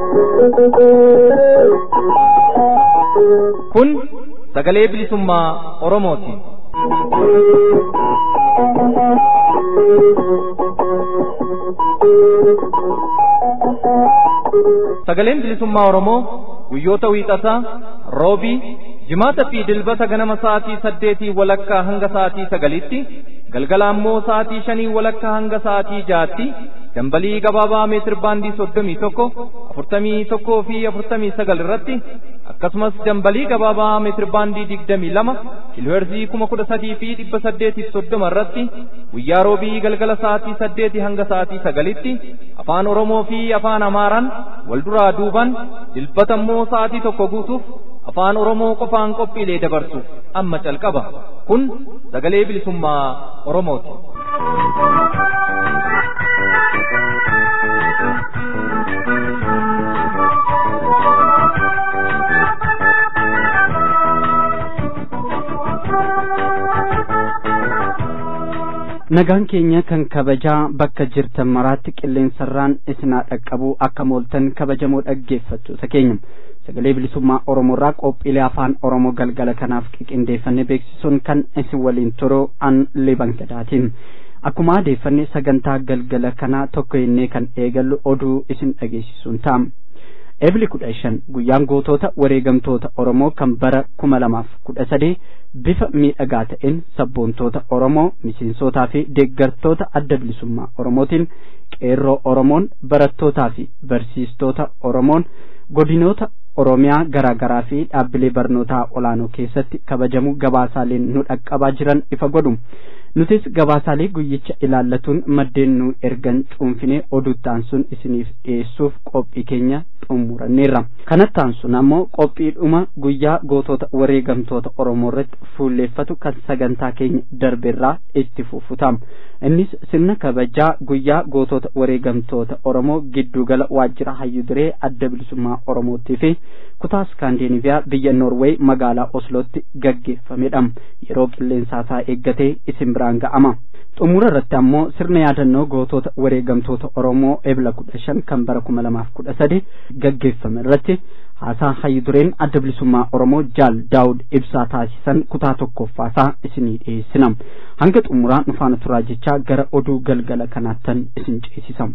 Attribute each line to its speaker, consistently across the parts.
Speaker 1: Kun sagalee bilisummaa Oromooti. Sagaleen bilisummaa Oromoo guyyoota wiixataa, roobii, jimaata fi dilbata ganama sa'aatii saddeetii walakkaa hanga sa'aatii sagalitti, galgala ammoo sa'aatii shanii walakkaa hanga sa'aatii jaatti, dambalii gabaabaa meetir baandii soddomii tokko, afurtamii tokkoo fi afurtamii sagal irratti, akkasumas dambalii gabaabaa meetir baandii digdamii lama, kiilooherzii kuma kudha sadii fi dhibba saddeetiif soddoma irratti, guyyaa roobii galgala sa'aatii saddeetii hanga sa'aatii sagalitti, afaan Oromoo fi afaan Amaaraan wal duraa duuban dilbata immoo sa'aatii tokko guutuuf afaan Oromoo qofaan qophiilee dabarsu amma calqaba. Kun sagalee bilisummaa Oromooti.
Speaker 2: nagaan keenya kan kabajaa bakka jirtan maraatti qilleensarraan isinaa dhaqqabu akka mooltan kabajamoo dhaggeeffattoota keenya sagalee bilisummaa oromoorraa qophiilee afaan oromoo galgala kanaaf qindeeffanne beeksisuun kan isin waliin turu an liban gadaatiin akkuma adeeffanne sagantaa galgala kanaa tokko innee kan eegallu oduu isin dhageessisuun ta'a. Ebli kudha shan guyyaan gootota wareegamtoota Oromoo kan bara kuma lamaaf kudha sadee bifa miidhagaa ta'een sabboontoota Oromoo miseensotaa fi deeggartoota adda bilisummaa Oromootiin qeerroo Oromoon barattootaa fi barsiistoota Oromoon godinoota Oromiyaa garaa garaa fi dhaabbilee barnootaa olaanoo keessatti kabajamu gabaasaaleen nu dhaqqabaa jiran ifa godhu. nutis gabaasaalee guyyicha ilaallatuun maddeen nu ergan cuunfinee oduuttaan sun isiniif dhiyeessuuf qophii keenya xumuranneerra kanattaan sun ammoo qophiidhuma guyyaa gootota wareegamtoota oromoo irratti fuulleeffatu kan sagantaa keenya darbeerraa itti fufutama innis sirna kabajaa guyyaa gootota wareegamtoota oromoo giddugala waajjira hayyudiree adda bilisummaa oromootii fi kutaa iskaandinaviyaa biyya noorweey magaalaa oslootti gaggeeffamedha yeroo qilleensaasaa eeggatee isin biraan ga'ama xumura irratti ammoo sirna yaadannoo gootota wareegamtoota oromoo ebla kudha shan kan bara kuma lamaaf kudha sadi gaggeeffame irratti haasaa hayyudureen adda bilisummaa oromoo jaal daawud ibsaa taasisan kutaa tokkoffaasaa isinii dhiyeessina hanga xumuraa nufaana turaa jechaa gara oduu galgala kanaattan isin ceesisam.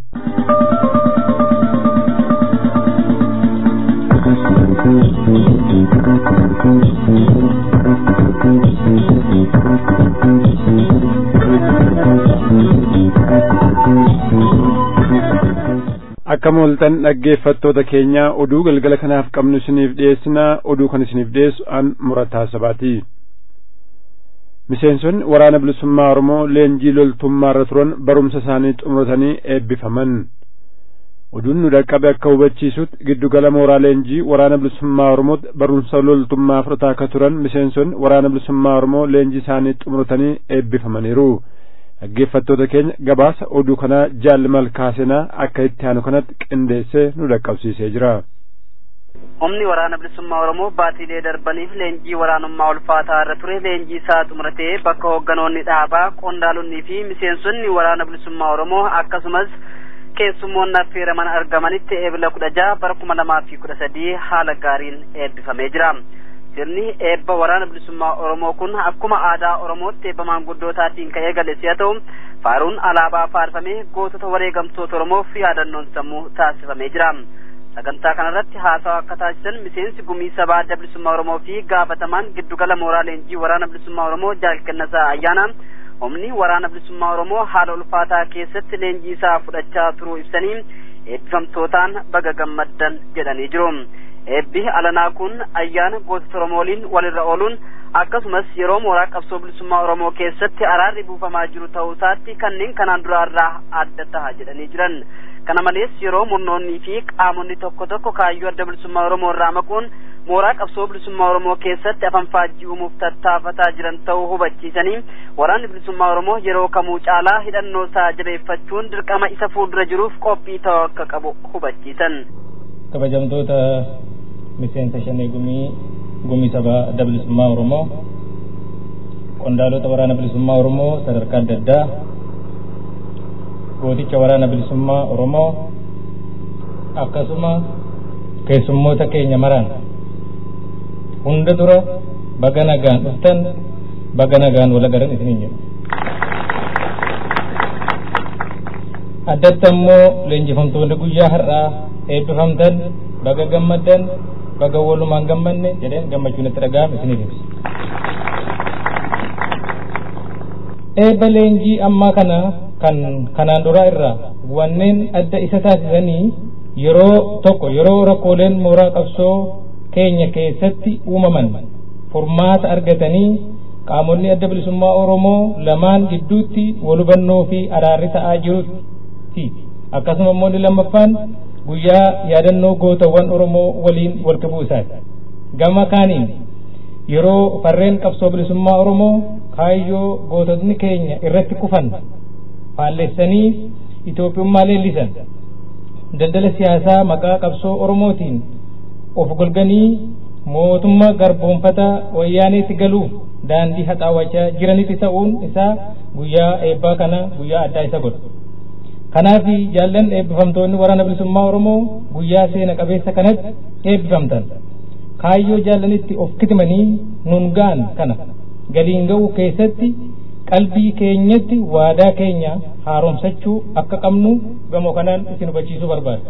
Speaker 3: akka mooltan dhaggeeffattoota keenya oduu galgala kanaaf qabnu isiniif dhiyeessinaa oduu kan isiniif dhiyeessu an murataa sabaati miseensonni waraana bilisummaa oromoo leenjii loltummaa irra turan barumsa isaanii xumuratanii eebbifaman oduun nu dhaqqabe akka hubachiisutti giddugala mooraa leenjii waraana bilisummaa oromootti barumsa loltummaa fudhataa akka turan miseensonni waraana bilisummaa oromoo leenjii isaanii xumuratanii eebbifamaniiru dhaggeeffattoota keenya gabaasa oduu kanaa jaalli malkaasenaa akka itti aanu kanatti qindeessee nu dhaqqabsiisee jira.
Speaker 4: humni waraana bilisummaa oromoo baatiilee darbaniif leenjii waraanummaa ulfaataa irra ture leenjii isaa xumuratee bakka hoogganoonni dhaabaa qondaalonnii fi miseensonni waraana bilisummaa oromoo akkasumas keessummoonni affeeraman argamanitti eebila kudha jaha bara kuma lamaa fi kudha sadii haala gaariin eebbifamee jira. sirni eebba waraana bilisummaa oromoo kun akkuma aadaa oromootti eebba maanguddootaatiin ka'ee gale si'a ta'u faaruun alaabaa faarfamee gootota wareegamtoota oromoof yaadannoon sammuu taasifamee jira sagantaa kanarratti haasawa akka taasisan miseensi gumii sabaa adda bilisummaa oromoo fi gaafatamaan giddugala mooraa leenjii waraana bilisummaa oromoo jaalkennasaa ayyaana humni waraana bilisummaa oromoo haala ulfaataa keessatti leenjii isaa fudhachaa turuu ibsanii eebbifamtootaan baga gammaddan jedhanii jiru eebbi alanaa kun ayyaana gootota oromooliin walirra ooluun akkasumas yeroo mooraa qabsoo bilisummaa oromoo keessatti araarri buufamaa jiru ta'uu isaatti kanneen kanaan duraarraa adda taha jedhanii jiran kana malees yeroo murnoonnii fi qaamonni tokko tokko kaayyoo adda bilisummaa oromoo irraa maquun mooraa qabsoo bilisummaa oromoo keessatti afan faajjii uumuuf tattaafataa jiran ta'uu hubachiisanii waraanni bilisummaa oromoo yeroo kamuu caalaa hidhannoo isaa jabeeffachuun dirqama isa fuuldura jiruuf qophii ta'uu akka qabu hubachiisan.
Speaker 5: kabajamtoota miseensa shanee gumii gumii sabaa adda bilisummaa oromoo qondaalota waraana bilisummaa oromoo sadarkaa adda addaa gooticha waraana bilisummaa oromoo akkasuma keessummoota keenya maraan hunda dura baga nagaan dhuftan baga nagaan wal agaran isiniin jedhu addatti ammoo leenjifamtoonni guyyaa har'aa eebbifamtan baga gammaddan baga walumaan gammanne jedheen gammachuun itti dhaga'ame isiniif ibsa eebba leenjii ammaa kana kan kanaan duraa irraa wanneen adda isa taasisanii yeroo tokko yeroo rakkooleen mooraa qabsoo keenya keessatti uumaman furmaata argatanii qaamonni adda bilisummaa oromoo lamaan gidduutti walhubannoo fi araarri ta'aa jirutti akkasuma immoo inni lammaffaan guyyaa yaadannoo gootawwan oromoo waliin walqabuu isaati gama kaaniin yeroo farreen qabsoo bilisummaa oromoo kaayyoo goototni keenya irratti kufan faallessanii Itoophiyummaa leellisan daldala siyaasaa maqaa qabsoo oromootiin of golganii mootummaa garboonfataa wayyaaneetti galuuf daandii haxaawachaa jiranitti ta'uun isaa guyyaa eebbaa kana guyyaa addaa isa godha. Kanaaf jaallan eebbifamtoonni waraana bilisummaa Oromoo guyyaa seena qabeessa kanatti eebbifamtan. Kaayyoo jaallanitti of kitimanii nun ga'an kana galiin ga'uu keessatti qalbii keenyatti waadaa keenya haaromsachuu akka qabnu gamoo kanaan isin hubachiisuu barbaada.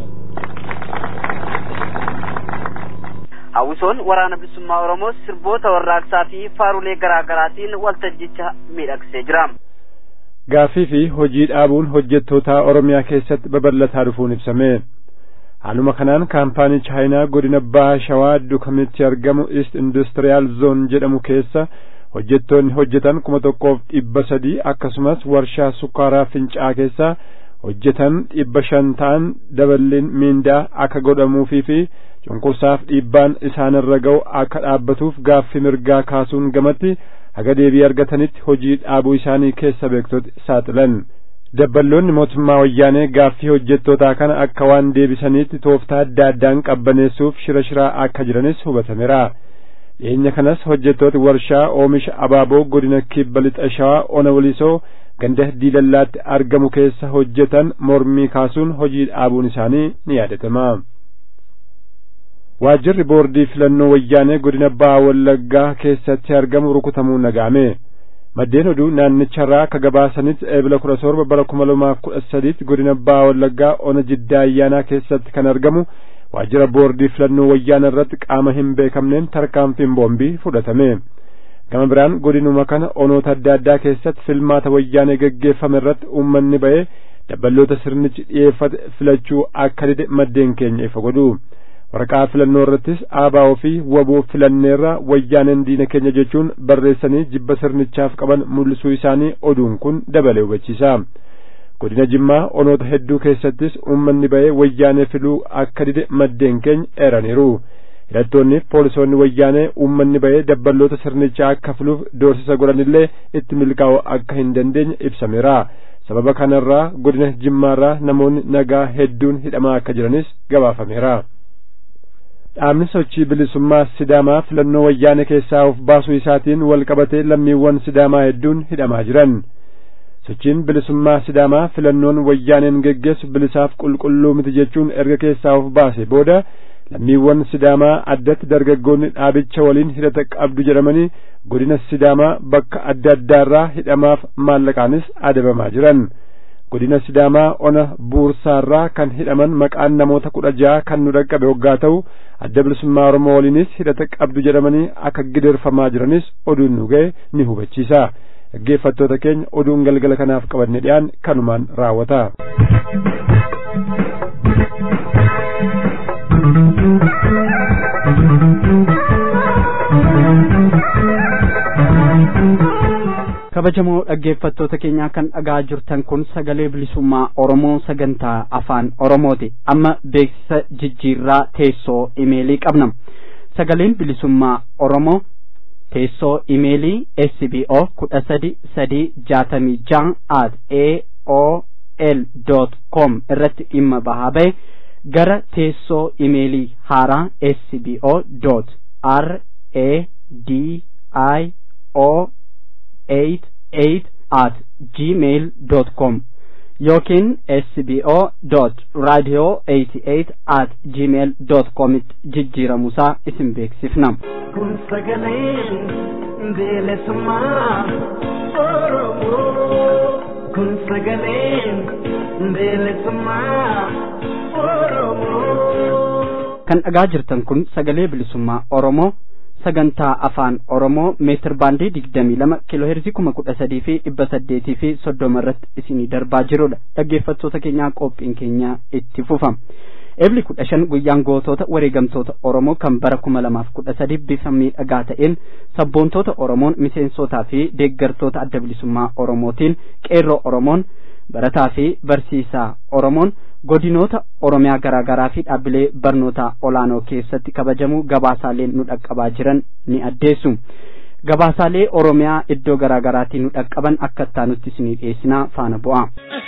Speaker 4: hawwisoon waraana bilisummaa oromoo sirboota warraaqsaa fi faarulee garaa garaatiin waltajjicha miidhagsee jira.
Speaker 3: Gaaffii fi hojii dhaabuun hojjettoota Oromiyaa keessatti babal'ataa dhufuun ibsame. Haaluma kanaan kaampaanii Chaayinaa godina Baha Shawaa Dukamitti argamu East Industrial Zone jedhamu keessa hojjettoonni hojjetan kuma tokkoof dhibba sadii akkasumas warshaa sukkaaraa fincaa keessa hojjetan dhibba shan ta'an daballiin miindaa akka godhamuufii fi cunqursaaf dhiibbaan isaanirra ga'u akka dhaabbatuuf gaaffii mirgaa kaasuun gamatti haga deebii argatanitti hojii dhaabuu isaanii keessa beektoti saaxilan. Dabballoonni mootummaa wayyaanee gaaffii hojjettootaa kana akka waan deebisaniitti tooftaa adda addaan qabbaneessuuf shira shiraa akka jiranis hubatameera. dhiyeenya kanas hojjettooti warshaa oomisha abaaboo godina kibba lixa shawaa ona walisoo ganda diilallaatti argamu keessa hojjetan mormii kaasuun hojii dhaabuun isaanii ni yaadatama. Waajjirri boordii filannoo wayyaanee godina baha wallaggaa keessatti argamu rukutamuu nagaame. Maddeen oduu naannicharraa akka gabaasanitti eebila kudha torba bara kuma lamaaf kudha sadiitti godina baha wallaggaa ona jiddaa ayyaanaa keessatti kan argamu waajjira boordii filannoo wayyaana irratti qaama hin beekamneen tarkaanfiin boombii fudhatame. Gama biraan godinuma kana onoota adda addaa keessatti filmaata wayyaanee gaggeeffame irratti uummanni ba'ee dabballoota sirnichi dhiyeeffate filachuu akka dide maddeen keenya ifa godhu. Waraqaa filannoo irrattis aabaa fi waboo filanneerra wayyaaneen diina keenya jechuun barreessanii jibba sirnichaaf qaban mul'isuu isaanii oduun kun dabalee hubachiisa. godina jimmaa onoota hedduu keessattis uummanni ba'ee wayyaanee filuu akka dide maddeen keenya eeraniiru hidhattoonni poolisoonni wayyaanee uummanni ba'ee dabballoota sirnichaa akka filuuf doorsisa godhanillee itti milkaa'uu akka hin dandeenye ibsameera sababa kanarraa godina jimmaarraa namoonni nagaa hedduun hidhamaa akka jiranis gabaafameera. dhaabni sochii bilisummaa sidaamaa filannoo wayyaanee keessaa of baasuu isaatiin wal qabatee lammiiwwan sidaamaa hedduun hidhamaa jiran. sochiin bilisummaa sidaamaa filannoon wayyaaneen geggeessu bilisaaf qulqulluu miti jechuun erga keessaa of baase booda lammiiwwan sidaamaa addatti dargaggoonni dhaabicha waliin hidhata qabdu jedhamanii godina sidaamaa bakka adda addaarraa hidhamaaf maallaqaanis adabamaa jiran godina sidaamaa ona buursaarraa kan hidhaman maqaan namoota kudha ja'a kan nu dhaqqabe hoggaa ta'u adda bilisummaa oromoo waliinis hidhata qabdu jedhamanii akka gidirfamaa jiranis oduun nu ga'e ni hubachiisa. dhaggeeffattoota keenya oduun galgala kanaaf qabanne dhiyaan kanumaan raawwata.
Speaker 2: kabajamoo dhaggeeffattoota keenyaa kan dhagaa jirtan kun sagalee bilisummaa oromoo sagantaa afaan oromooti amma beeksisa jijjiirraa teessoo imeelii qabna sagaleen bilisummaa oromoo teessoo imeelii sbo kudha sadi sadii jaatamii ja'a at aol dot com irratti dhimma bahaa ba'e gara teessoo imeelii haaraa sbo dot r a d i o eight eight at gmail dot com yookiin sbo dot radio eighty eight at gmail dot comitti jijjiiramuusaa isin beeksifna.
Speaker 6: kun sagaleen bilisummaa oromoo kun sagaleen bilisummaa oromoo.
Speaker 2: kan dhagaa jirtan kun sagalee bilisummaa oromoo sagantaa afaan oromoo meetir baandii digdamii lama kiiloo heerzii kuma kudha sadii fi dhibba saddeetii fi soddoma irratti isinii darbaa jirudha dhaggeeffattoota keenyaa qophiin keenya itti fufa ebli kudha shan guyyaan gootota wareegamtoota oromoo kan bara kuma lamaaf kudha sadii bifa miidhagaa ta'een sabboontoota oromoon miseensotaa fi deeggartoota adda bilisummaa oromootiin qeerroo oromoon barataa fi barsiisaa oromoon godinoota oromiyaa garaa garaa fi dhaabbilee barnoota olaanoo keessatti kabajamuu gabaasaaleen nu dhaqqabaa jiran ni addeessu gabaasaalee oromiyaa iddoo garaa garaatii nu dhaqqaban akka ittaanutti isinii dhiyeessinaa faana bu'a.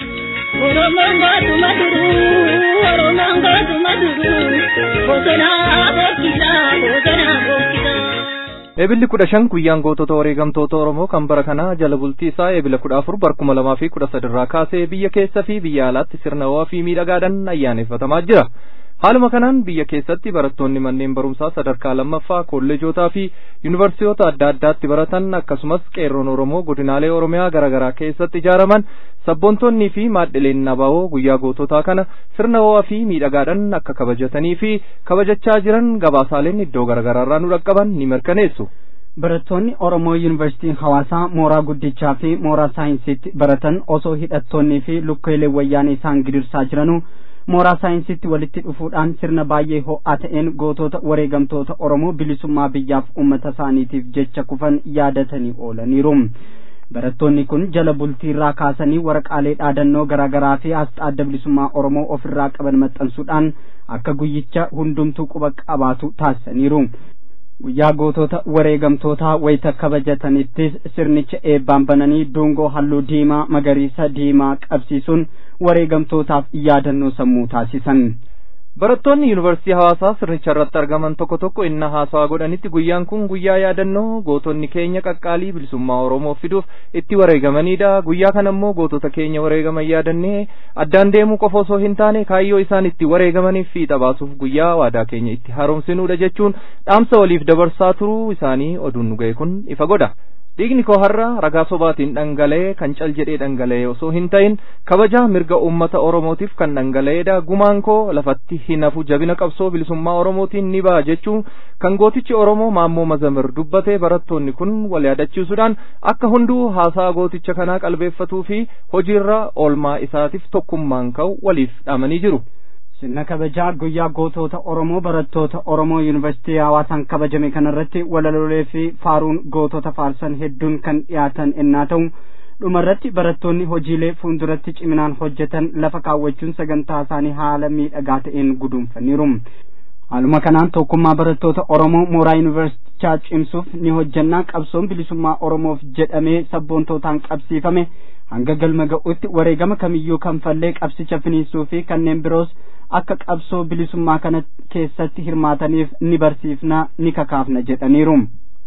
Speaker 7: Oromoon gaatuma duruu Oromoon gaatuma duruu bosonaa bokkisaa bosonaa bokkisaa.
Speaker 1: Eebilli kudha shan guyyaan gootota wareegamtoota Oromoo kan bara kanaa jala bultii isaa eebila kudha afur bara kuma lamaa fi kudha sadirraa kaasee biyya keessa fi biyya alaatti sirna ho'aa fi miidhagaadhaan ayyaaneffatamaa jira. Haaluma kanaan biyya keessatti barattoonni manneen barumsaa sadarkaa lammaffaa kolleejotaa fi yuunivarsiitota adda addaatti baratan akkasumas qeerroon Oromoo godinaalee Oromiyaa garaa garaa keessatti ijaaraman sabboontonnii fi maadhileen nabaawoo guyyaa goototaa kana sirna ho'aa fi miidhagaadhaan akka kabajatanii fi kabajachaa jiran gabaasaaleen iddoo garaa garaarraa nu dhaqqaban ni mirkaneessu.
Speaker 2: barattoonni oromoo yuunivarsiitii hawaasaa mooraa guddichaa fi mooraa saayinsiitti baratan osoo hidhattoonnii fi lukkeelee wayyaanee isaan gidirsaa jiranuu mooraa saayinsiitti walitti dhufuudhaan sirna baay'ee ho'aa ta'een gootota wareegamtoota oromoo bilisummaa biyyaaf uummata isaaniitiif jecha kufan yaadatanii oolaniiru barattoonni kun jala bultiirraa kaasanii waraqaalee dhaadannoo garaa garaa fi asxaa adda bilisummaa oromoo ofirraa qaban maxxansuudhaan akka guyyicha hundumtuu quba qabaatu taasisaniiru guyyaa gootota wareegamtootaa wayita kabajatanittis sirnicha eebbaan bananii dungoo halluu diimaa magariisa diimaa qabsiisuun wareegamtootaaf yaadannoo sammuu taasisan.
Speaker 1: Barattoonni yuunivarsiitii hawaasaa sirnicha irratti argaman tokko tokko inna haasawaa godhanitti guyyaan kun guyyaa yaadannoo gootonni keenya qaqqaalii bilisummaa Oromoo fiduuf itti wareegamanidha. Guyyaa kana immoo gootota keenya wareegaman yaadannee addaan deemuu qofa osoo hin taane kaayyoo isaan itti wareegamaniif fiixa baasuuf guyyaa waadaa keenya itti haaromsinudha jechuun dhaamsa waliif dabarsaa turuu isaanii oduun nu ga'e kun ifa godha. dhiigni koo har'a ragaa sobaatiin dhangala'ee kan cal jedhee dhangala'ee osoo hin ta'in kabajaa mirga uummata oromootiif kan dhangala'eedha gumaan koo lafatti hin hafu jabina qabsoo bilisummaa oromootiin ni ba'a jechuun kan gootichi oromoo maammoo mazamir dubbate barattoonni kun wal yaadachiisuudhaan akka hunduu haasaa gooticha kanaa qalbeeffatuu fi hojiirra oolmaa isaatiif tokkummaan ka'u waliif dhaamanii jiru.
Speaker 2: sirna kabajaa guyyaa gootota oromoo barattoota oromoo yuunivarsiitii hawaasaan kabajame kanarratti walalolee fi faaruun gootota faarsan hedduun kan dhiyaatan ennaa ta'u dhumarratti barattoonni hojiilee fuulduratti ciminaan hojjetan lafa kaawwachuun sagantaa isaanii haala miidhagaa ta'een guduunfaniiru haaluma kanaan tokkummaa barattoota oromoo mooraa yuunivarsiitichaa cimsuuf ni hojjannaa qabsoon bilisummaa oromoof jedhamee sabboontootaan qabsiifame hanga galma ga'utti wareegama kamiyyuu kanfallee qabsicha finiisuu fi kanneen biroos akka qabsoo bilisummaa kana keessatti hirmaataniif ni barsiifna ni kakaafna jedhaniiru.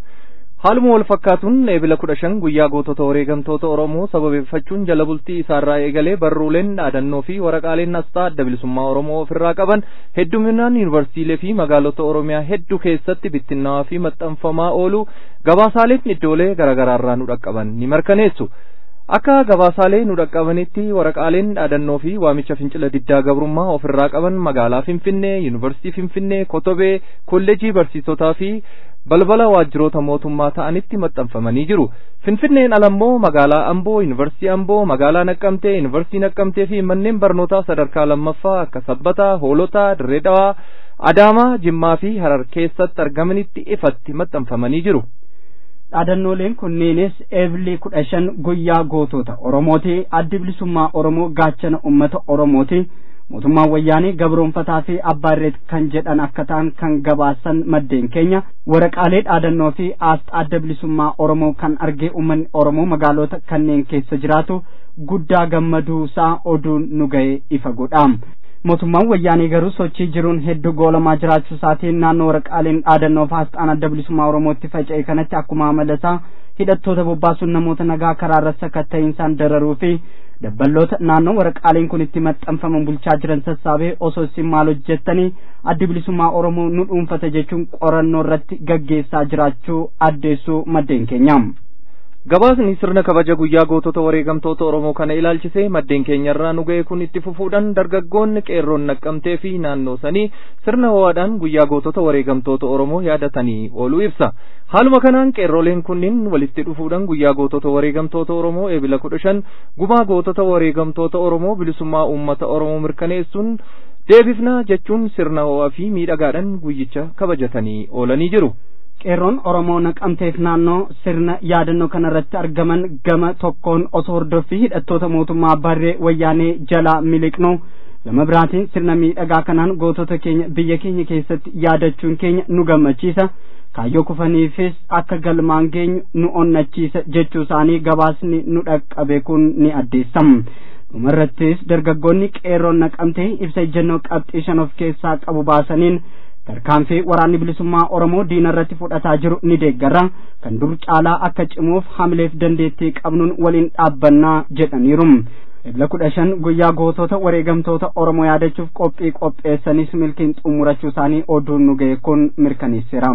Speaker 1: Haaluma wal fakkaatuun eebila kudha shan guyyaa gootota wareegamtoota Oromoo sababeeffachuun jala bultii isaarraa eegalee barruuleen dhaadannoo fi waraqaaleen asxaa adda bilisummaa Oromoo ofirraa qaban hedduminaan yuunivarsiitiilee fi magaalota Oromiyaa hedduu keessatti bittinnaawaa fi maxxanfamaa oolu gabaasaaleen iddoolee garaagaraarraa nu dhaqqaban ni mirkaneessu. akka gabaasaalee nu dhaqqabanitti waraqaaleen dhaadannoo fi waamicha fincila diddaa gabrummaa ofirraa qaban magaalaa Finfinnee, Yuunivarsiitii Finfinnee, Kotobee, Kolleejii Barsiisotaa fi balbala waajjiroota mootummaa ta'anitti maxxanfamanii jiru. Finfinneen alammoo magaalaa Amboo, Yuunivarsiitii Amboo, magaalaa Naqqamtee, Yuunivarsiitii Naqqamtee fi manneen barnootaa sadarkaa lammaffaa akka Sabbataa, Hoolotaa, Dirree Dhawaa, Adaamaa, Jimmaa fi Harar keessatti argamanitti ifatti maxxanfamanii jiru.
Speaker 2: dhaadannooleen kunneenis eebilii kudha shan guyyaa gootota oromooti addi bilisummaa oromoo gaachana ummata oromooti mootummaan wayyaanee gabroonfataa fi abbaarreet kan jedhan akka ta'an kan gabaasan maddeen keenya waraqaalee dhaadannoo fi aasxaa adda bilisummaa oromoo kan argee ummanni oromoo magaalota kanneen keessa jiraatu guddaa gammaduusaa oduun nu ga'e ifa godha mootummaan wayyaanee garuu sochii jiruun hedduu goolamaa jiraachuu isaatiin naannoo waraqaaleen dhaadannoo fi aasxaan adda bilisummaa oromootti faca'e kanatti akkuma amala isaa hidhattoota bobbaasuun namoota nagaa karaarra sakatta'iinsaan dararuu fi dabballoota naannoo waraqaaleen kun itti maxxanfaman bulchaa jiran sassaabee osoo isin maal hojjettanii addi bilisummaa oromoo nu dhuunfata jechuun qorannoo irratti gaggeessaa jiraachuu addeessuu maddeen keenya.
Speaker 1: gabaasni sirna kabaja guyyaa gootota wareegamtoota oromoo kana ilaalchisee maddeen keenyarraa nu ga'e kun itti fufuudhaan dargaggoonni qeerroon naqqamtee fi naannoo sanii sirna ho'aadhaan guyyaa gootota wareegamtoota oromoo yaadatanii ooluu ibsa haaluma kanaan qeerroleen kunniin walitti dhufuudhaan guyyaa gootota wareegamtoota oromoo eebila kudha shan gumaa gootota wareegamtoota oromoo bilisummaa uummata oromoo mirkaneessuun deebifnaa jechuun sirna ho'aa fi miidhagaadhaan guyyicha kabajatanii oolanii jiru.
Speaker 2: qeerroon oromoo naqamteef naannoo sirna yaadannoo kanarratti argaman gama tokkoon osoo hordoffii hidhattoota mootummaa barree wayyaanee jalaa miliqnu gama biraatiin sirna miidhagaa kanaan gootota keenya biyya keenya keessatti yaadachuun keenya nu gammachiisa kaayyoo kufaniifis akka galmaan geenyu nu onnachiisa jechuu isaanii gabaasni nu dhaqqabe kun ni addeessam dhumarrattis dargaggoonni qeerroon naqamtee ibsa ejjennoo qabxii shan of keessaa qabu baasaniin tarkaanfii waraanni bilisummaa oromoo diina irratti fudhataa jiru ni deeggarra kan dur caalaa akka cimuuf hamileef dandeettii qabnuun waliin dhaabbannaa jedhaniiru ebla kudha shan guyyaa gootota wareegamtoota oromoo yaadachuuf qophii qopheessanis milkiin xumurachuu isaanii oduun nu ga'e kun mirkaneesseera.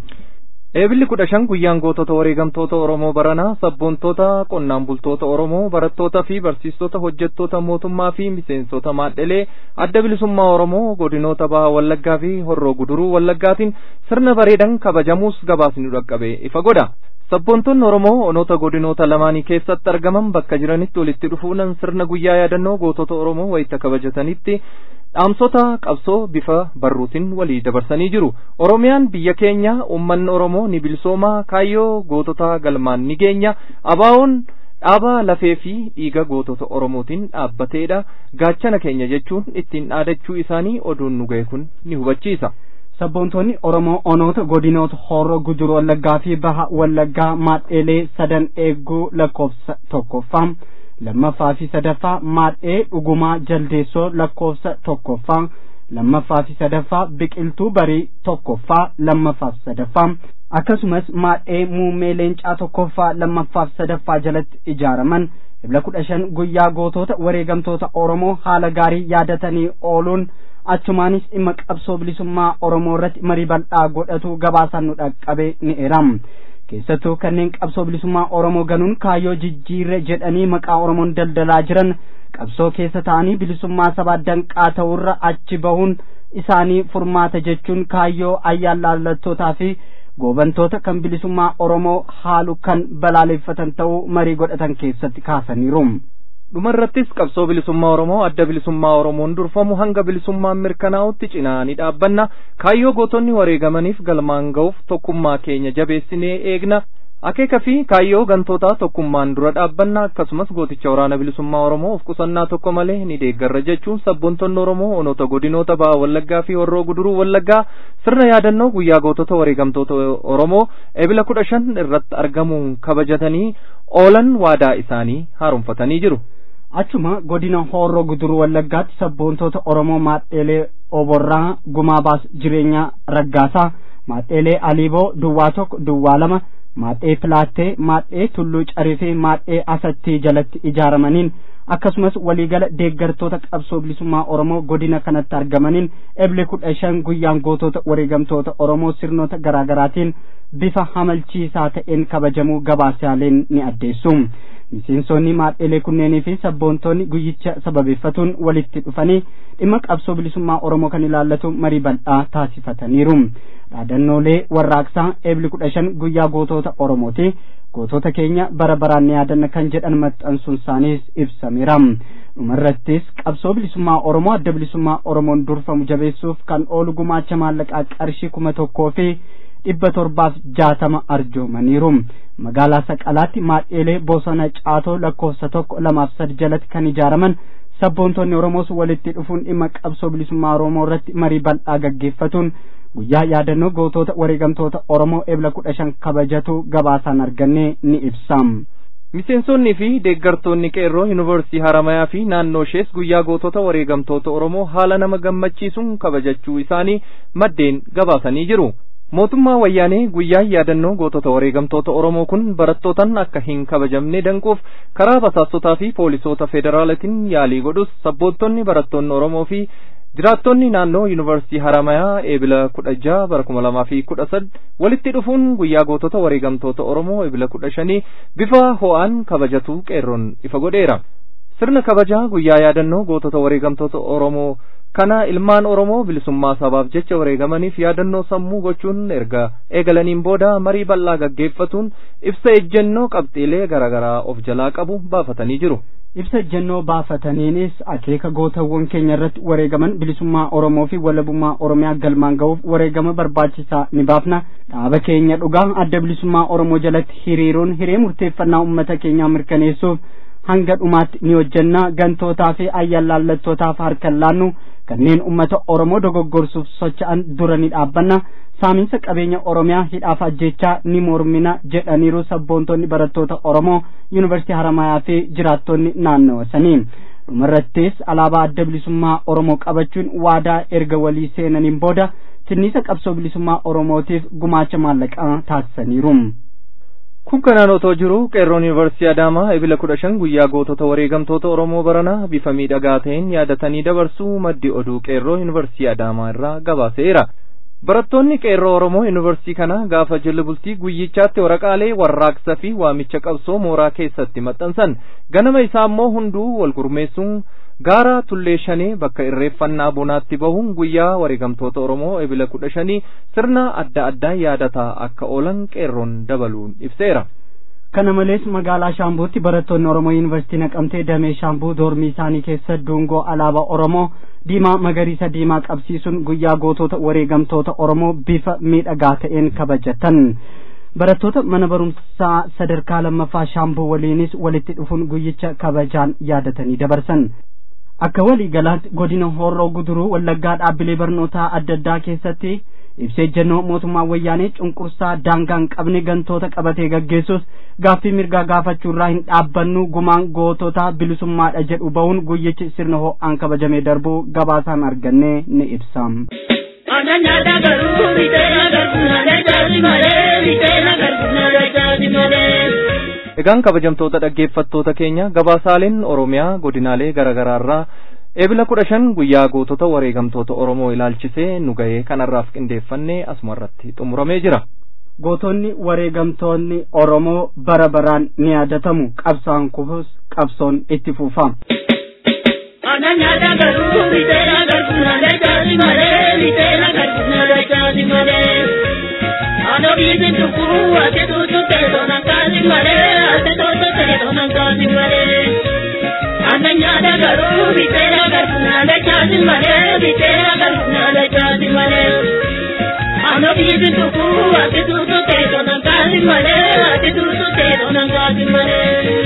Speaker 1: eebilli kudha shan guyyaan gootota wareegamtoota oromoo baranaa sabboontoota qonnaan bultoota oromoo barattootaa fi barsiistota hojjettoota mootummaa fi miseensota maadhelee adda bilisummaa oromoo godinoota baha wallaggaa fi horroo guduruu wallaggaatiin sirna bareedan kabajamuus gabaasni dhaqqabe ifa godha sabboontonni oromoo onoota godinoota lamaanii keessatti argaman bakka jiranitti walitti dhufuudhaan sirna guyyaa yaadannoo gootota oromoo wayita kabajatanitti dhaamsota qabsoo bifa barruutiin walii dabarsanii jiru oromiyaan biyya keenya ummanni oromoo ni bilisoomaa kaayyoo gootota galmaan ni geenya abaawoon dhaabaa lafee fi dhiiga gootota oromootiin dhaabbateedha gaachana keenya jechuun ittiin dhaadachuu isaanii oduun nu ga'e kun ni hubachiisa.
Speaker 2: sabboontonni oromoo onoota godinoota horroo guduruu wallaggaa fi baha wallaggaa maadheelee sadan eeguu lakkoofsa tokkoffaa lammaffaa fi sadaffaa maadhee dhugumaa jaldeessoo lakkoofsa tokkoffaa lammaffaa fi sadaffaa biqiltuu barii tokkoffaa lammaffaa fi sadaffaa akkasumas maadhee muummee leencaa tokkoffaa lammaffaa fi sadaffaa jalatti ijaaraman ebla kudha shan guyyaa gootota wareegamtoota oromoo haala gaarii yaadatanii ooluun achumaanis dhimma qabsoo bilisummaa oromoo irratti marii bal'aa godhatu gabaasaan nu dhaqqabe ni eram keessattuu kanneen qabsoo bilisummaa oromoo ganuun kaayyoo jijjiirre jedhanii maqaa oromoon daldalaa jiran qabsoo keessa ta'anii bilisummaa sabaa danqaa ta'urra achi bahuun isaanii furmaata jechuun kaayyoo ayyaan laallattootaa fi goobantoota kan bilisummaa oromoo haalu kan balaaleffatan ta'uu marii godhatan keessatti kaasaniiru.
Speaker 1: dhumarrattis qabsoo bilisummaa oromoo adda bilisummaa oromoon durfamu hanga bilisummaan mirkanaa'utti cinaa ni dhaabbanna kaayyoo gootonni wareegamaniif galmaan ga'uuf tokkummaa keenya jabeessinee eegna akeeka fi kaayyoo gantootaa tokkummaan dura dhaabbanna akkasumas gooticha waraana bilisummaa oromoo of qusannaa tokko malee ni deeggarra jechuun sabboontonni oromoo onoota godinoota baha wallaggaa fi horroo guduruu wallaggaa sirna yaadannoo guyyaa gootota wareegamtoota oromoo ebila kudha shan irratti argamuun kabajatanii oolan waadaa isaanii haaromfatanii jiru.
Speaker 2: achuma godina horroo guduruu wallaggaatti sabboontoota oromoo maadheelee oborraa gumaa baas jireenya raggaasaa maadheelee aliiboo duwwaa tokko duwwaa lama maadhee pilaattee maadhee tulluu carii fi maadhee asattii jalatti ijaaramaniin akkasumas waliigala deeggartoota qabsoo bilisummaa oromoo godina kanatti argamaniin ebile kudha shan guyyaan gootota wareegamtoota oromoo sirnoota garaagaraatiin bifa hamalchiisaa ta'een kabajamuu gabaasaaleen ni addeessu miseensonni maadheelee kunneenii fi sabboontoonni guyyicha sababeeffatuun walitti dhufanii dhimma qabsoo bilisummaa oromoo kan ilaallatu marii bal'aa taasifataniiru dhaadannoolee warraaqsaa ebile kudha shan guyyaa gootota oromooti gootota keenya bara baraan ni yaadanna kan jedhan maxxansuun isaaniis ibsameera dhumarrattis qabsoo bilisummaa oromoo adda bilisummaa oromoon durfamu jabeessuuf kan oolu gumaacha maallaqaa qarshii kuma tokkoo fi dhibba torbaaf jaatama arjoomaniiru magaalaa saqalaatti maadheelee bosona caatoo lakkoofsa tokko lamaaf sadi jalatti kan ijaaraman sabboontonni oromoos walitti dhufuun dhimma qabsoo bilisummaa oromoo irratti marii bal'aa gaggeeffatuun guyyaa yaadannoo gootota wareegamtoota oromoo ebla kudha shan kabajatu gabaasaan arganne ni ibsam.
Speaker 1: miseensonnii fi deeggartoonni qeerroo yuunivarsiitii haramayaa fi naannoo ishees guyyaa gootota wareegamtoota oromoo haala nama gammachiisuun kabajachuu isaanii maddeen gabaasanii jiru mootummaa wayyaanee guyyaa yaadannoo gootota wareegamtoota oromoo kun barattootaan akka hin kabajamne danquuf karaa basaastotaa fi poolisoota federaalaatiin yaalii godhus sabboontonni barattoonni oromoo fi jiraattonni naannoo yuunivarsiitii haramayaa eebila kudha jaha bara kuma lamaa fi kudha sad walitti dhufuun guyyaa gootota wareegamtoota oromoo eebila kudha shanii bifa ho'aan kabajatu qeerroon ifa godheera sirna kabajaa guyyaa yaadannoo gootota wareegamtoota oromoo kana ilmaan oromoo bilisummaa sabaaf jecha wareegamaniif yaadannoo sammuu gochuun erga eegalaniin booda marii bal'aa gaggeeffatuun ibsa ejjennoo qabxiilee garaagaraa of jalaa qabu baafatanii jiru.
Speaker 2: ibsa ejjennoo baafataniinis akeeka gootawwan keenya irratti wareegaman bilisummaa oromoo fi walabummaa oromiyaa galmaan ga'uuf wareegama barbaachisaa ni baafna dhaaba keenya dhugaa adda bilisummaa oromoo jalatti hiriiruun hiree murteeffannaa ummata keenyaa mirkaneessuuf hanga dhumaatti ni hojjenna gantootaa fi ayyaalaallattootaaf harkan laannu kanneen ummata oromoo dogoggorsuuf socha'an dura ni dhaabbanna saaminsa qabeenya oromiyaa hidhaaf ajjechaa ni mormina jedhaniiru sabboontonni barattoota oromoo yuunivarsiitii haramayaa fi jiraattonni naannawa sanii dhumarrattis alaabaa adda bilisummaa oromoo qabachuun waadaa erga walii seenaniin booda tinniisa qabsoo bilisummaa oromootiif gumaacha maallaqaa taasisaniiru.
Speaker 1: kun kanaan otoo jiru qeerroon yuunivarsiitii adaamaa ebila kudha shan guyyaa gootota wareegamtoota oromoo baranaa bifa miidhagaa ta'een yaadatanii dabarsuu maddi oduu qeerroo yuunivarsiitii adaamaa irraa gabaaseera barattoonni qeerroo oromoo yuunivarsiitii kana gaafa jala bultii guyyichaatti waraqaalee warraaqsa fi waamicha qabsoo mooraa keessatti maxxansan ganama isaa immoo hunduu wal gurmeessuun gaara tullee shanee bakka irreeffannaa bonaatti bahuun guyyaa wareegamtoota oromoo ebila kudha shanii sirna adda addaa yaadataa akka oolan qeerroon dabaluun ibseera.
Speaker 2: kana malees magaalaa shaambuutti barattoonni oromoo yuunivarsiitii naqamtee damee shaambuu doormii isaanii keessa dungoo alaabaa oromoo diimaa magariisa diimaa qabsiisuun guyyaa gootota wareegamtoota oromoo bifa miidhagaa ta'een kabajatan barattoota mana barumsaa sadarkaa lammaffaa shaambuu waliinis walitti dhufuun guyyicha kabajaan yaadatanii dabarsan akka walii galaatti godina horroo guduruu wallaggaa dhaabbilee barnootaa adda addaa keessatti ibsee ejjennoo mootummaa wayyaanee cunqursaa daangaan qabne gantoota qabatee gaggeessus gaaffii mirgaa gaafachuurraa hin dhaabbannu gumaan gootota bilisummaadha jedhu ba'uun guyyichi sirna ho'aan kabajamee darbuu gabaasaan arganne ni ibsa.
Speaker 7: Ananya garuu bitee garuu na dachaati malee bitee garuu na dachaati malee.
Speaker 1: Egaan kabajamtoota dhaggeeffattoota keenya gabaasaaleen Oromiyaa godinaalee garaagaraarraa eebila kudha shan guyyaa gootota wareegamtoota Oromoo ilaalchisee nu ga'ee kanarraaf qindeeffannee asumarratti xumuramee jira.
Speaker 2: Gootonni wareegamtoonni Oromoo bara baraan ni yaadatamu qabsaan kufus qabsoon itti fufa.
Speaker 7: Ananya garuu bitee garuu na dachaati malee bitee garuu na dachaati malee. Ano bibi tukuru ate tutu teto na kazi male ate toto teto na kazi male Ananya da garu bitera garu na da kazi male bitera garu na da kazi male Ano bibi tukuru ate tutu teto na kazi male ate tutu teto na kazi male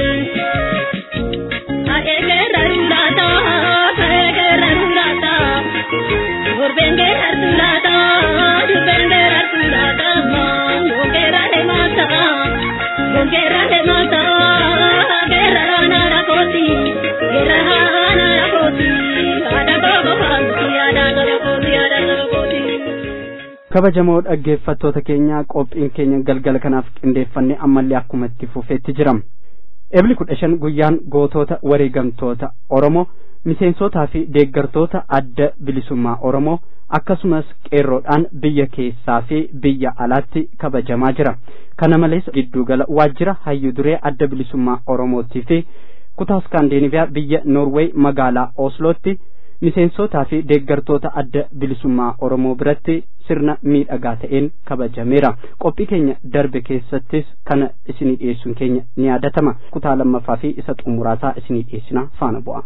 Speaker 7: Aege rarulata aege rarulata Urbenge rarulata urbenge rarulata Gongera de mata, gongera de mata, guerra na la koti, guerra na la koti, ada gogo koti, ada gogo koti, ada gogo koti.
Speaker 2: kabajamoo dhaggeeffattoota keenya qophiin keenya galgala kanaaf qindeeffanne ammallee akkuma itti fufeetti jiram ebli kudha shan guyyaan gootota wareegamtoota oromoo miseensotaa fi deeggartoota adda bilisummaa oromoo akkasumas qeerroodhaan biyya keessaa fi biyya alaatti kabajamaa jira kana malees giddugala waajjira hayyu duree adda bilisummaa oromootii fi kutaa skaandinaviyaa biyya noorweey magaalaa oslootti miseensotaa fi deeggartoota adda bilisummaa oromoo biratti sirna miidhagaa ta'een kabajameera qophii keenya darbe keessattis kana isinii dhiyeessuun keenya ni yaadatama kutaa lammaffaa fi isa xumuraasaa isinii dhiyeessina faana bu'a.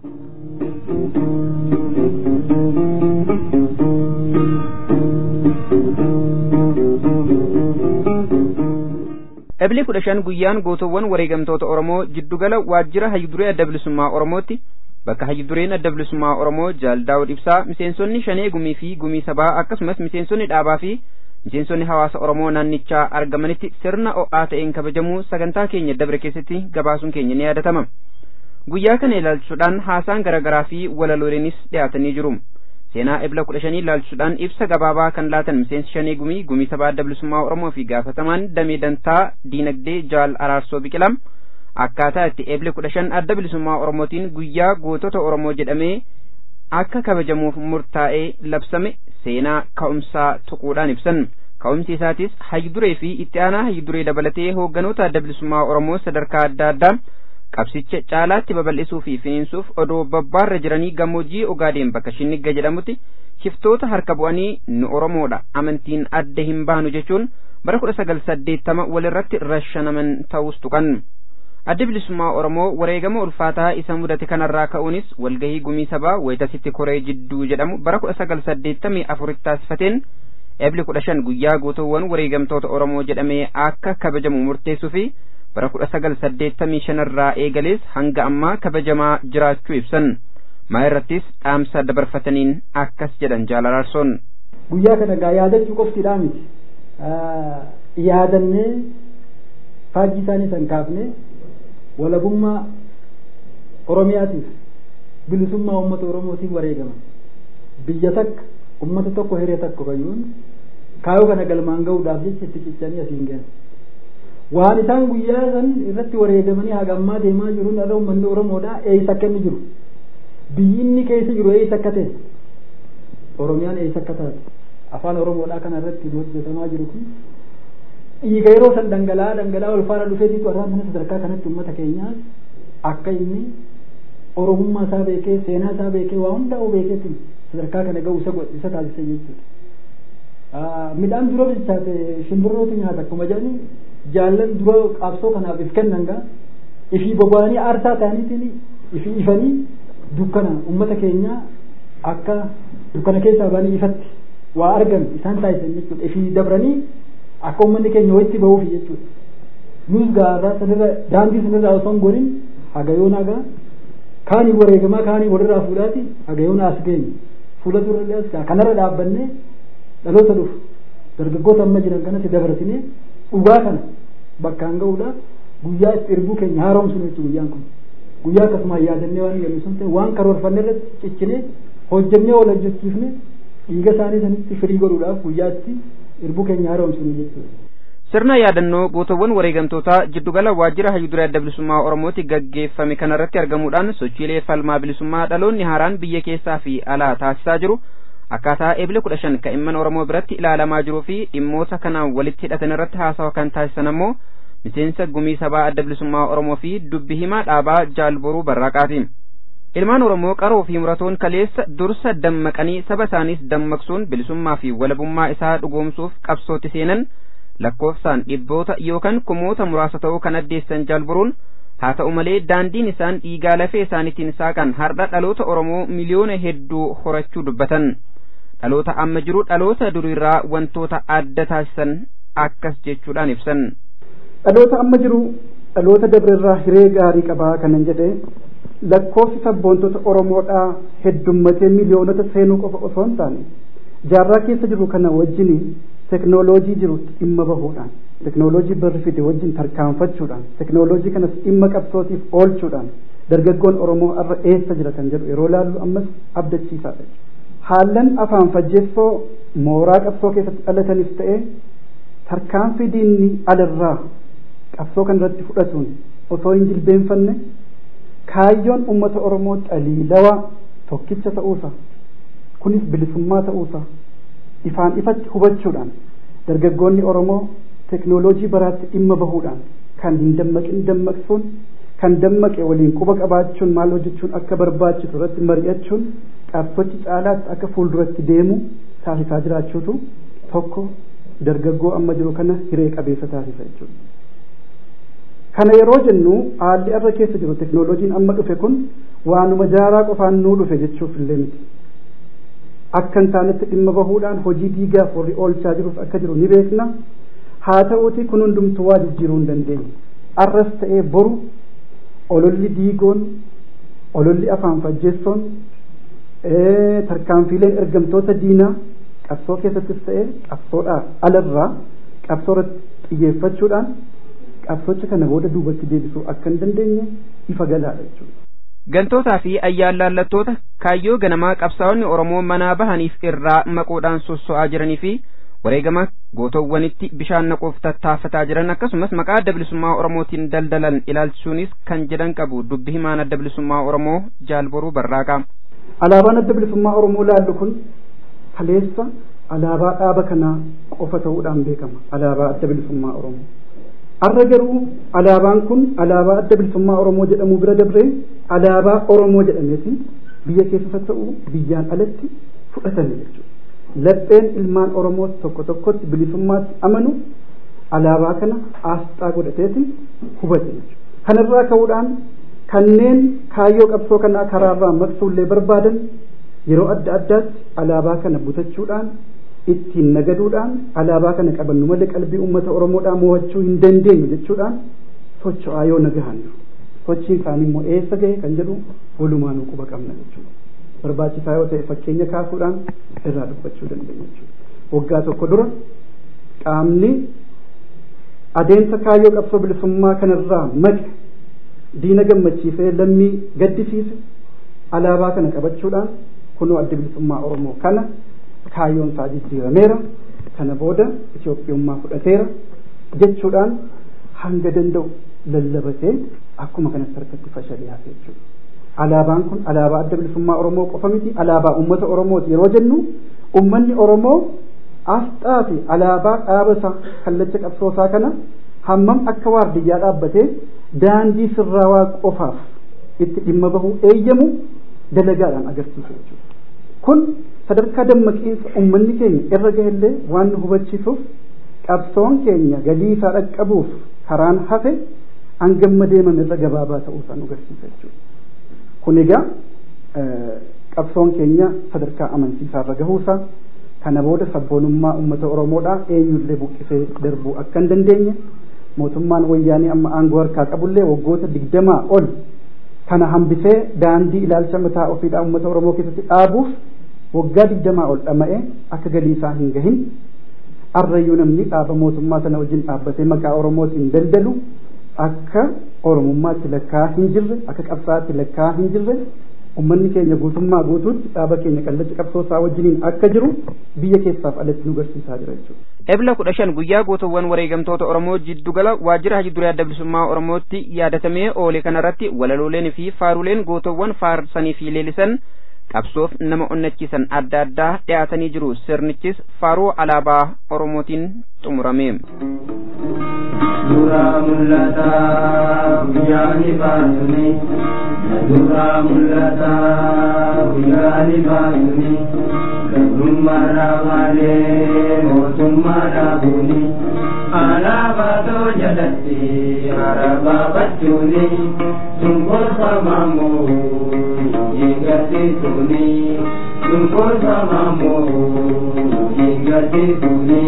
Speaker 8: Eblee kudha shan guyyaan gootowwan wareegamtoota Oromoo jiddugala waajjira hayyuduree adda bilisummaa Oromootti bakka hayyudureen adda bilisummaa Oromoo Jaaldaawud Ibsaa miseensonni shanee gumii fi gumii sabaa akkasumas miseensonni dhaabaa fi miseensonni hawaasa Oromoo naannichaa argamanitti sirna o'aa ta'een kabajamuu sagantaa keenya dabre keessatti gabaasuun keenya ni yaadatama. Guyyaa kana ilaalchuudhaan haasaan garaagaraa fi walaloolenis dhiyaatanii jiru. seenaa ebla kudha shanii ilaalchuudhaan ibsa gabaabaa kan laatan miseensi shanee gumii gumii sabaa adda bilisummaa oromoo fi gaafatamaan damee dantaa diinagdee jaal araarsoo biqilam akkaataa itti ebla kudha shan adda bilisummaa oromootiin guyyaa gootota oromoo jedhamee akka kabajamuuf murtaa'ee labsame seenaa ka'umsaa tuquudhaan ibsan ka'umsi isaatis hayyuduree fi itti aanaa hayyuduree dabalatee hoogganoota adda bilisummaa oromoo sadarkaa adda addaa qabsicha caalaatti babal'isuu fi finiinsuuf odoo babbaarra jiranii gammoojjii ogaadeen bakka shinnigga jedhamutti shiftoota harka bu'anii nu oromoodha amantiin adda hin baanu jechuun bara kudha sagal saddeettama walirratti rashanaman ta'us tuqan adda bilisummaa oromoo wareegama ulfaataa isa mudate kanarraa ka'uunis walgahii gumii sabaa wayitasitti koree jidduu jedhamu bara kudha sagal saddeettamii afuritti taasifateen ebli kudha shan guyyaa gootowwan wareegamtoota oromoo jedhamee akka kabajamu murteessuu fi bara kudha sagal saddeettamii shanirraa eegalees hanga ammaa kabajamaa jiraachuu ibsan maa irrattis dhaamsa dabarfataniin akkas jedhan jaalaraarsoon
Speaker 9: guyyaa kana gaa yaadachuu qoftiidhaa miti yaadannee faajjii isaanii san kaafne walabummaa oromiyaatiif bilisummaa uummata oromootiif wareegaman biyya takka ummata tokko hiree takko fayyuun kaayoo kana galmaan ga'uudhaaf jecha itti cichanii asiin gahan waan isaan guyyaa san irratti wareegamanii hagammaa deemaa jiruun irra uummanni oromoodha eeysa akka inni jiru biyyi inni keessa jiru eeysa akka ta'e oromiyaan eeysa akka taate afaan oromoodhaa kana irratti hojjetamaa jiru kun dhiiga yeroo san dhangala'aa dhangala'aa ol faana dhufeetiitu arraan sana sadarkaa kanatti uummata keenyaas akka inni oromummaa isaa beekee seenaa isaa beekee waa hundaa'uu beekeetiin sadarkaa kana ga'u isa isa taasise jechuudha. Midhaan dura bilchaate shimbirrootu nyaata akkuma jedhani jaallan dura qabsoo kanaaf if kennan gaa ifii boba'anii aarsaa ta'aniitiin ifii ifanii dukkana uummata keenyaa akka dukkana keessaa ba'anii ifatti waa argan isaan taasisan jechuudha ifii dabranii akka uummanni keenya walitti bahuuf jechuudha. Nus gaarraa sanirra daandii sanirraa osoo hin godhin hagayoon hagaa kaanii wareegamaa kaanii walirraa fuudhaati hagayoon as geenye fuula durallee as gaa kanarra dhaabbannee dhaloota dhufu dargaggoota amma jiran kanatti dabarsinee dhugaa kana bakkaan ga'uudhaaf guyyaa itti irbuu keenya haaromsinu jechuudha guyyaan kun guyyaa akkasumaan yaadannee waan jedhu sun ta'e waan karoorfanne irratti ciccinee hojjennee wal hojjechiifne dhiiga isaanii sanitti firii godhuudhaaf guyyaa itti irbuu keenya haaromsinu jechuudha.
Speaker 8: sirna yaadannoo gootowwan wareegamtootaa jiddugala waajjira hayyuduree adda bilisummaa oromooti gaggeeffame kanarratti argamuudhaan sochiilee falmaa bilisummaa dhaloonni haaraan biyya keessaa fi alaa taasisaa jiru akkaataa eebile kudha shan ka'imman oromoo biratti ilaalamaa jiruu fi dhimmoota kanaan walitti hidhatan irratti haasawa kan taasisan ammoo miseensa gumii sabaa adda bilisummaa oromoo fi dubbi himaa dhaabaa jaalboruu barraaqaati. ilmaan oromoo qaroo fi muratoon kaleessa dursa dammaqanii saba isaaniis dammaqsuun bilisummaa fi walabummaa isaa dhugoomsuuf qabsootti seenan lakkoofsaan dhibboota yookaan kumoota muraasa ta'uu kan addeessan jaalboruun haa ta'u malee daandiin isaan dhiigaa lafee isaaniitiin saaqan har'a dhaloota oromoo miliyoona hedduu horachuu dubbatan dhaloota amma jiru dhaloota duriirraa wantoota adda taasisan akkas jechuudhaan ibsan.
Speaker 10: dhaloota amma jiru dhaloota dabrerraa hiree gaarii qabaa kanan jedhe lakkoofsi sabboontota oromoodhaa heddummatee miliyoonota seenuu qofa osoo hin taane jaarraa keessa jiru kana wajjin teknooloojii jiru dhimma bahuudhaan teknooloojii barri fide wajjin tarkaanfachuudhaan teknooloojii kanas dhimma qabsootiif oolchuudhaan dargaggoon oromoo irra eessa jira kan jedhu yeroo laallu ammas abdachiisaadha haallan afaan fajjeessoo mooraa qabsoo keessatti dhalatanis ta'e tarkaanfii diinni alirraa qabsoo kan irratti fudhatuun osoo hin jilbeenfanne kaayyoon ummata oromoo xaliilawaa tokkicha ta'uusa kunis bilisummaa ta'uusa ifaan ifatti hubachuudhaan dargaggoonni oromoo teknooloojii baraatti dhimma bahuudhaan kan hin dammaqin dammaqsuun kan dammaqe waliin quba qabaachuun maal hojjechuun akka barbaachisu irratti mari'achuun qabsochi caalaatti akka fuulduratti deemu taasisaa jiraachuutu tokko dargaggoo amma jiru kana hiree qabeessa taasisa jechuudha. Kana yeroo jennu haalli irra keessa jiru teknooloojiin amma dhufe kun waanuma jaaraa qofaan nuu dhufe jechuuf illee miti. Akka hin taanetti dhimma bahuudhaan hojii diigaaf warri oolchaa jirus akka jiru ni beekna. Haa ta'uuti kun hundumtuu waa jijjiiruu hin dandeenye. Arras ta'ee boru ololli diigoon, ololli afaan fajjeessoon, tarkaanfiileen ergamtoota diinaa qabsoo keessattis ta'ee qabsoodhaa alarraa qabsoo irratti xiyyeeffachuudhaan qabsocha kana booda duubatti deebisuu akka hin dandeenye ifa galaadha jechuudha.
Speaker 8: gantootaa fi ayyaalaallattoota kaayyoo ganamaa qabsaa'onni oromoo manaa bahaniif irraa maquudhaan sosso'aa jiranii fi wareegama gootowwanitti bishaan naquuf tattaafataa jiran akkasumas maqaa adda bilisummaa oromootiin daldalan ilaalchisuunis kan jedhan qabu dubbi himaan adda bilisummaa oromoo jaalboruu barraaqa.
Speaker 10: alaabaan adda bilisummaa oromoo laallu kun kaleessa alaabaa dhaaba kanaa qofa ta'uudhaan beekama alaabaa adda bilisummaa oromoo har'a garuu alaabaan kun alaabaa adda bilisummaa oromoo jedhamu bira dabree alaabaa oromoo jedhameeti biyya keessas ta'u biyyaan alatti fudhatame jechuudha lapheen ilmaan oromoo tokko tokkotti bilisummaatti amanu alaabaa kana aasxaa godhateeti hubate jechuudha kanarraa ka'uudhaan kanneen kaayyoo qabsoo kanaa karaarraa maqsuullee barbaadan yeroo adda addaatti alaabaa kana butachuudhaan ittiin nagaduudhaan alaabaa kana qabannu malee qalbii uummata oromoodhaa mo'achuu hin dandeenyu jechuudhaan socho'aa yoo nagahan sochiin isaanii immoo eessa gahe kan jedhu walumaanuu quba qabna jechuudha barbaachisaa yoo ta'e fakkeenya kaasuudhaan irraa dubbachuu dandeenya jechuudha waggaa tokko dura qaamni adeemsa kaayyoo qabsoo bilisummaa kanarraa maqe diina gammachiisee lammii gaddisiise alaabaa kana qabachuudhaan kunoo adda bilisummaa oromoo kana kaayyoon isaa jijjiirameera kana booda Itoophiyummaa fudhateera jechuudhaan hanga danda'u lallabatee akkuma kanatti harkatti fashali'aa jechuudha. Alaabaan kun alaabaa adda bilisummaa Oromoo qofa miti alaabaa uummata Oromooti yeroo jennu uummanni Oromoo asxaa fi alaabaa dhaaba isaa kallacha qabsoosaa kana hammam akka waardiyyaa dhaabbatee daandii sirraawaa qofaaf itti dhimma bahuu eeyyamu dalagaadhaan agarsiisa jechuudha. Kun sadarkaa dammaqiinsa uummanni keenya irra gahellee waan nu hubachiisuuf qabsoon keenya galii isaa dhaqqabuuf karaan hafe hangamma deemame irra gabaabaa ta'uusaa nu agarsiisa jechuudha. Kun egaa qabsoon keenya sadarkaa amansiisaa irra gahuusaa kana booda sabboonummaa uummata Oromoodhaa eenyullee buqqisee darbuu akka hin dandeenye mootummaan wayyaanii amma aangoo harkaa qabullee waggoota digdamaa ol kana hambisee daandii ilaalcha mataa ofiidhaa uummata Oromoo keessatti dhaabuuf waggaa digdamaa ol dhama'ee akka galii isaa hin gahin arrayyuu namni dhaaba mootummaa sana wajjin dhaabbatee maqaa Oromootiin daldalu akka Oromummaatti lakkaa hin jirre akka qabsaatti lakkaa hin jirre ummanni keenya guutummaa guutuutti dhaaba keenya qallacha qabsoosaa wajjiniin akka jiru biyya keessaaf alatti nu garsiisaa jira jechuudha.
Speaker 8: Ebla kudha shan guyyaa gootawwan wareegamtoota Oromoo jiddugala waajjira hajji duree adda bilisummaa Oromootti yaadatamee oole kanarratti walalooleen fi faaruleen gootawwan faarsanii fi leelisan qabsoof nama onnachiisan adda addaa dhiyaatanii jiru sirnichis faaruu alaabaa Oromootiin xumurame.
Speaker 6: Suuraa mul'ataa guyyaa ni baasuni. Suuraa mul'ataa guyyaa ni baasuni. Gabrummaadhaa malee mootummaa dhaabuuni. Alaabaa too jalatti harabaa bachuuni. Sunkorfamaa moo hin garsiisuuni. Sunkorfamaa moo hin garsiisuuni.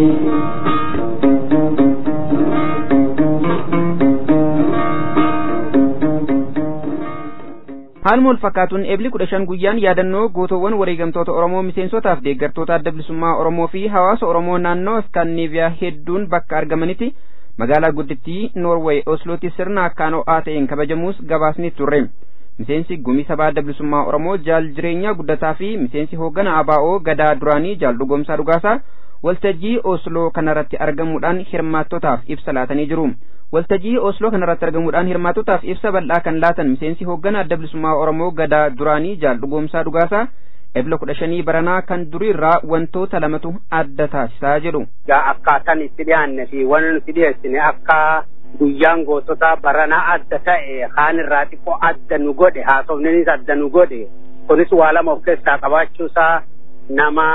Speaker 8: haaluma wal fakkaatuun eebli kudha shan guyyaan yaadannoo gootowwan wareegamtoota oromoo miseensotaaf deeggartoota adda bilisummaa oromoo fi hawaasa oromoo naannoo iskaandineeviyaa hedduun bakka argamanitti magaalaa guddittii noorweey oslootti sirna akkaan ho'aa ta'een kabajamuus gabaasni turre miseensi gumii sabaa adda bilisummaa oromoo jaal jireenyaa guddataa fi miseensi hooggana abaa'oo gadaa duraanii jaal dhugoomsaa dhugaasaa waltajjii osloo kanarratti argamuudhaan hirmaattotaaf ibsa laatanii jiru. waltajjii osloo kanarratti argamuudhaan hirmaattotaaf ibsa bal'aa kan laatan miseensi hooggana adda bilisummaa oromoo gadaa duraanii jaal dhugoomsaa dhugaasaa ebla kudha shanii baranaa kan duriirraa wantoota lamatu adda taasisaa jedhu.
Speaker 11: Akkaataan itti dhiyaanne fi waan nuti dhiyeessine akka guyyaan gootota baranaa adda ta'e kaan irraa xiqqoo adda nu godhe haasofninis adda nu godhe kunis waa lama of keessaa qabaachuusaa nama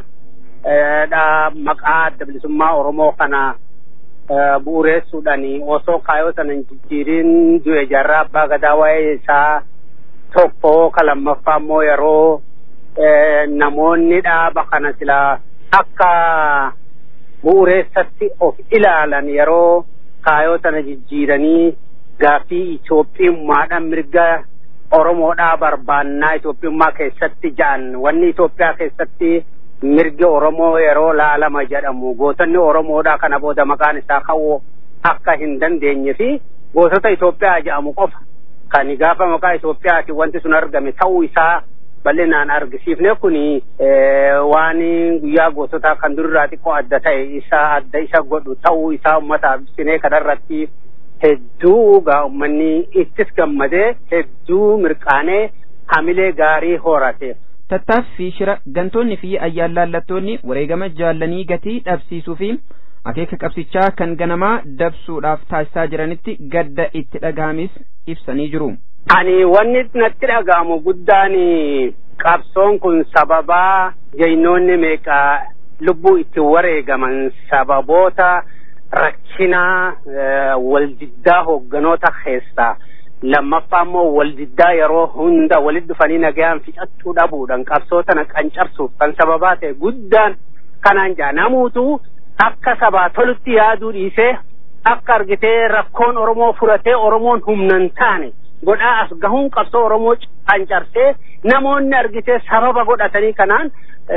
Speaker 11: maqaa adda bilisummaa oromoo kana bu'uureessuudhaan osoo kaayoo sana hin jijjiirin du'e jarraa abbaa gadaa waa'ee isaa tokko ka lammaffaa immoo yeroo namoonni dhaaba kana silaa akka bu'uureessatti of ilaalan yeroo kaayoo sana jijjiiranii gaaffii Itoophiyummaadhaan mirga Oromoodhaa barbaannaa Itoophiyummaa keessatti ja'an wanni Itoophiyaa keessatti mirgi Oromoo yeroo laalama jedhamu gootonni Oromoodhaa kana booda maqaan isaa ka'uu akka hin dandeenye fi gootota Itoophiyaa jedhamu qofa kan gaafa maqaa Itoophiyaati wanti sun argame ta'uu isaa bal'inaan argisiifne kun waan guyyaa goototaa kan durirraa xiqqoo adda ta'e isa adda isa godhu ta'uu isaa uummataaf ibsinee kanarratti hedduu gaa uummanni ittis gammadee hedduu mirqaanee hamilee gaarii horate.
Speaker 8: Tattaaffii shira gantoonni fi ayyaallallattoonni wareegama jaallanii gatii dhabsiisuu fi akeeka qabsichaa kan ganamaa dabsuudhaaf taasisaa jiranitti gadda itti dhagahamis ibsanii jiru.
Speaker 11: Ani wanni natti dhagahamu guddaan qabsoon kun sababaa jaynoonni meeqaa lubbuu itti wareegaman sababoota rakkinaa waldiddaa hoogganoota keessaa lammaffaa immoo waldiddaa yeroo hunda walitti dhufanii nagayaan fixachuu dhabuudhaan qabsoo tana qancarsuuf kan sababaa ta'e guddaan kanaan jaa namuutu akka sabaa tolutti yaaduu dhiisee akka argitee rakkoon Oromoo furatee Oromoon humnan taane godhaa as gahuun qabsoo Oromoo qancarsee namoonni argitee sababa godhatanii kanaan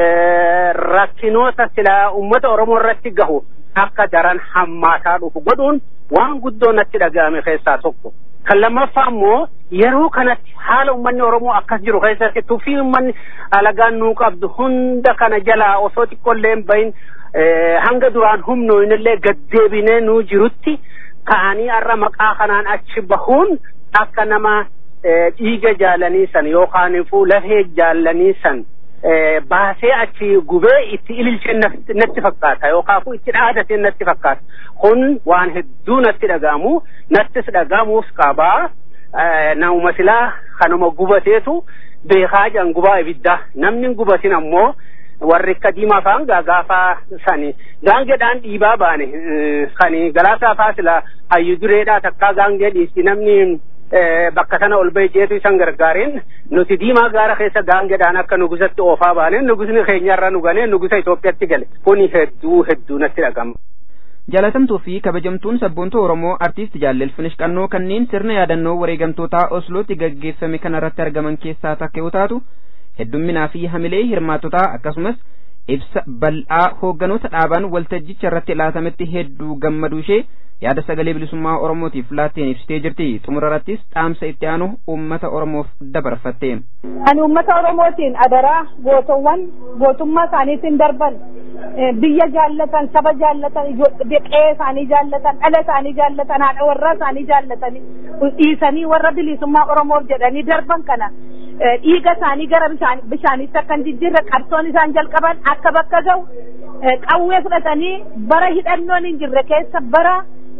Speaker 11: rakkinoota silaa uummata Oromoo irratti gahu akka daran hammaataa dhufu godhuun waan guddoo natti dhaga'ame keessaa tokko. Kan lammaffaa immoo yeroo kanatti haala uummanni Oromoo akkas jiru keessatti tuffii uummanni alagaan nuu qabdu hunda kana jalaa osoo xiqqoollee hin bahin hanga duraan humnoonillee gaddeebinee nuu jirutti ka'anii har'a maqaa kanaan achi bahuun akka nama dhiiga jaalanii san yookaan lafee jaalanii san baasee achi gubee itti ililchee natti fakkaata yookaan itti dhaadate natti fakkaata kun waan hedduu natti dhaga'amu nattis dhaga'amuus qabaa nama silaa kanuma gubateetu beekaa jan gubaa ibiddaa namni gubatin ammoo warri akka diimaa fa'aan gaafa sani gaangeedhaan dhiibaa baane kani galaasaa fa'aa sila hayyu dureedhaa takkaa gaangee dhiisti namni bakka sana ol bahee jeetu isan gargaariin nuti diimaa gaara keessa gaangeedhaan akka nugusatti oofaa baane nugusni keenyarra nu ganee nugusa Itoophiyaatti gale kuni hedduu hedduu natti dhagama.
Speaker 8: Jaalatamtuu fi kabajamtuun sabboontuu Oromoo artiist Jaallel Finish Qannoo kanneen sirna yaadannoo wareegamtootaa Oslootti gaggeeffame kanarratti argaman keessaa takka yoo taatu heddumminaa fi hamilee hirmaatotaa akkasumas ibsa bal'aa hoogganoota dhaabaan waltajjicha irratti laatametti hedduu gammaduu ishee yaada sagalee bilisummaa oromootiif laatteen ibsitee jirti xumurarrattis dhaamsa itti aanu uummata oromoof dabarfatte.
Speaker 12: Ani uummata oromootiin adaraa gootowwan gootummaa isaaniitiin darban biyya jaallatan saba jaallatan qe'ee isaanii jaallatan dhala isaanii jaallatan haadha warraa isaanii jaallatan dhiisanii warra bilisummaa oromoof jedhanii darban kana dhiiga isaanii gara bishaaniitti akka hin jijjiirre qabsoon isaan jalqaban akka bakka ga'u qawwee fudhatanii bara hidhannoon hin jirre keessa bara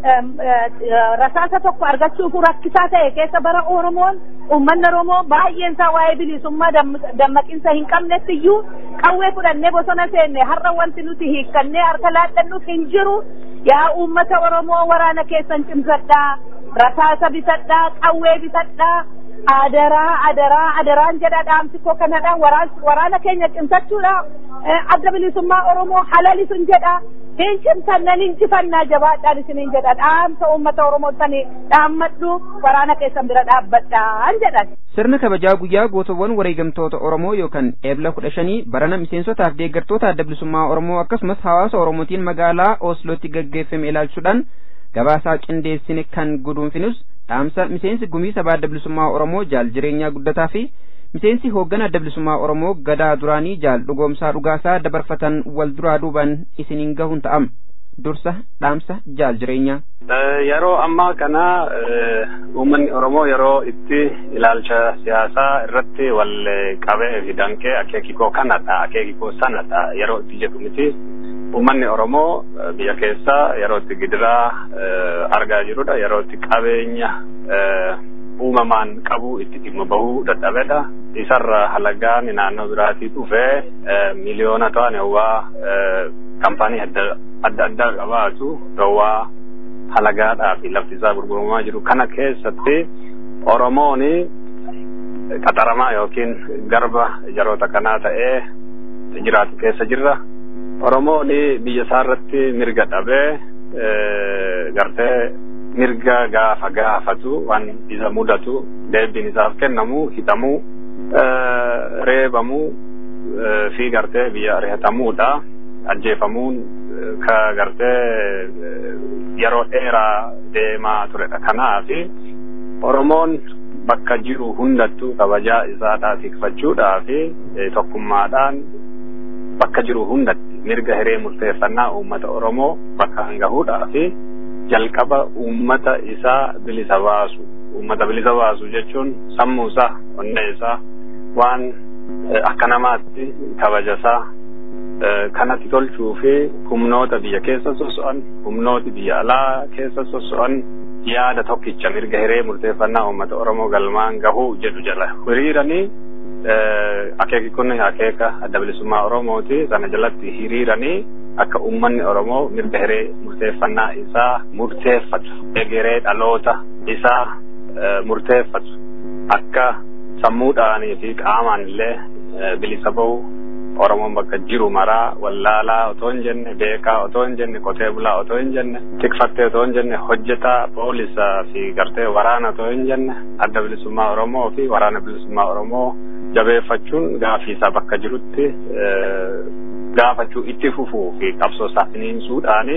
Speaker 12: rasaasa tokko argachuuf rakkisaa ta'e keessa bara Oromoon uummanni Oromoo baay'een isaa waa'ee bilisummaa dammaqinsa hin qabnetti iyyuu qawwee fudhannee bosona seenne har'a wanti nuti hiikkannee harka laadhannuuf hin jiru yaa uummata Oromoo waraana keessan cimsadhaa rasaasa bitadhaa qawwee bitadhaa adaraa adaraa adaraan jedha dhaamsi koo kanadha waraana keenya cimsachuudha adda bilisummaa oromoo halalisun jedha hin cimsannan injifannaa jabaadhaan isiniin jedha dhaamsa uummata oromoo sani dhaammadhu waraana keessan bira dhaabbadhaan jedhan.
Speaker 8: Sirna kabajaa guyyaa gootowwan wareegamtoota Oromoo yookaan eebla kudha shanii barana miseensotaaf deeggartoota adda bilisummaa Oromoo akkasumas hawaasa Oromootiin magaalaa Oslootti gaggeeffame ilaalchuudhaan gabaasaa qindeessine kan guduunfinus dhaamsa miseensi gumii sabaa adda bilisummaa Oromoo jaal jireenyaa guddataa fi miseensi hooggana adda bilisummaa Oromoo gadaa duraanii jaal dhugoomsaa dhugaasaa dabarfatan wal duraa duubaan isiniin gahuun ta'am dursa dhaamsa jaal jireenyaa.
Speaker 13: Yeroo ammaa kana uummanni Oromoo yeroo itti ilaalcha siyaasaa irratti wal qabee fi danqee akeekikoo kanadha akeekikoo sanadha yeroo itti jedhu miti. Uummanni Oromoo biyya keessa yeroo itti gidiraa argaa jirudha. Yeroo itti qabeenya uumamaan qabu itti dhimma bahuu dadhabedha. Isarra halagaan naannoo biraatii dhufee miliyoona ta'an yawwaa kaampaanii adda addaa qabaatu yawwaa halagaadhaa fi lafti isaa gurguramaa jiru. Kana keessatti Oromoon qaxaramaa yookiin garba jaroota kanaa ta'ee jiraatu keessa jirra. Oromoon biyya isaa irratti mirga dhabee gartee mirga gaafa gaafatu waan isa mudatu deebiin isaaf kennamu hidhamuu reebamuu fi gartee biyya ari'atamuudha ajjeefamuun ka gartee yeroo dheeraa deemaa turedha kanaaf Oromoon bakka jiru hundattuu kabajaa isaa tikfachuudhaaf tokkummaadhaan bakka jiru hundatti mirga hiree murteeffannaa uummata Oromoo bakka gahuudhaaf jalqaba uummata isaa bilisa baasu. Uummata bilisa baasu jechuun sammuu isaa, onnee isaa waan akka namaatti kabajasaa kanatti tolchuu fi humnoota biyya keessa soso'an, humnooti biyya alaa keessa soso'an yaada tokkicha mirga hiree murteeffannaa uummata Oromoo galmaan gahuu jedhu jala hiriiranii akeeki kun akeeka adda bilisummaa Oromooti sana jalatti hiriiranii akka uummanni Oromoo mirga hiree murteeffannaa isaa murteeffatu egeree dhaloota isaa murteeffatu akka sammuudhaanii fi qaamaan illee bilisa bahu Oromoon bakka jiru maraa wallaalaa otoo hin jenne beekaa otoo hin jenne qotee bulaa otoo hin jenne tikfattee otoo hin jenne hojjetaa poolisaa fi gartee waraana otoo hin jenne adda bilisummaa Oromoo fi waraana bilisummaa Oromoo jabeeffachuun gaafii isaa bakka jirutti gaafachuu itti fufuu fi qabsoo isaa finiinsuudhaani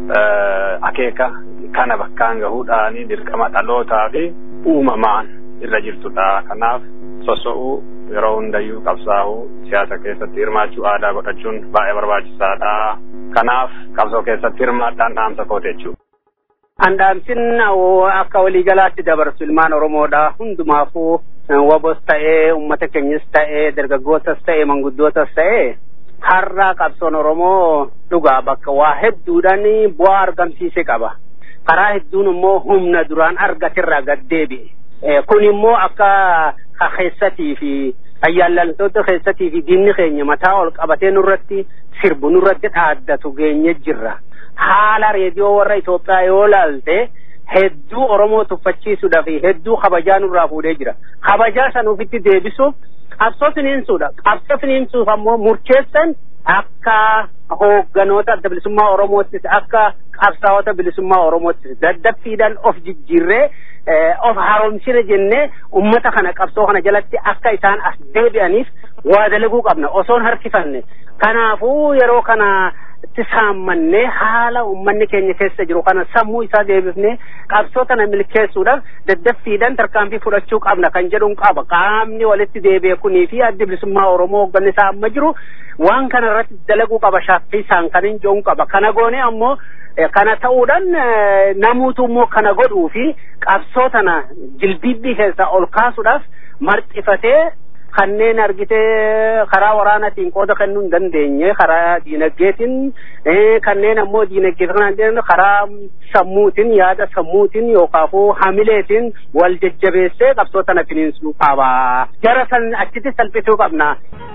Speaker 13: akeeka kana bakkaan gahuudhaani dirqama dhalootaa fi uumamaan irra jirtudha. Kanaaf soso'uu yeroo hundayyuu qabsaa'uu siyaasa keessatti hirmaachuu aadaa godhachuun baay'ee barbaachisaadha. Kanaaf qabsoo keessatti hirmaadhaan dhaamsa kooti jechuudha.
Speaker 11: Andaamsin akka waliigalaatti dabarsu ilmaan Oromoodha. Hundumaafuu wabos ta'ee uummata keenyas ta'ee dargaggootas ta'ee manguddootas ta'ee har'a qabsoon Oromoo dhugaa bakka waa hedduudhaan bu'aa argamsiise qaba. Karaa hedduun immoo humna duraan argatirraa gad deebi'e. Kun immoo akka keessatii fi ayyaallantoota keessatii fi diinni keenya mataa ol qabatee nurratti sirbu nurratti dhaaddatu geenye jirra. Haala reediyoo warra Itoophiyaa yoo laalte hedduu Oromoo tuffachiisuudhaa fi hedduu kabajaa nurraa fuudhee jira. Kabajaa san ofitti deebisuuf qabsoo finiinsuudha. Qabsoo finiinsuuf ammoo murteessan akka hoogganoota adda bilisummaa Oromoottis akka qabsaa'ota bilisummaa Oromoottis daddaffiidhaan of jijjiirree of haaromsine jennee ummata kana qabsoo kana jalatti akka isaan as deebi'aniif waa dalaguu qabna osoon harkifanne. Kanaafuu yeroo kana itti saammannee haala ummanni keenya keessa jiru kana sammuu isaa deebifnee qabsoo kana milkeessuudhaaf daddaffiidhaan tarkaanfii fudhachuu qabna kan jedhuun qaba qaamni walitti deebi'e kunii fi addi bilisummaa oromoo hoogganni isaa amma jiru waan kana irratti dalaguu qaba shaaffisaan kan hin jedhuun qaba kana goone ammoo kana ta'uudhaan namuutu immoo kana godhuu fi qabsoo tana jilbibbii keessaa ol kaasuudhaaf marxifatee kanneen argitee karaa waraanatiin qooda kennuu hin dandeenye karaa diinagdeetiin kanneen ammoo diinagdee kana karaa sammuutiin yaada sammuutiin yookaafuu hamileetiin wal jajjabeessee qabsoo tana finiinsuu qaba. Jara san achitti salphisuu qabna.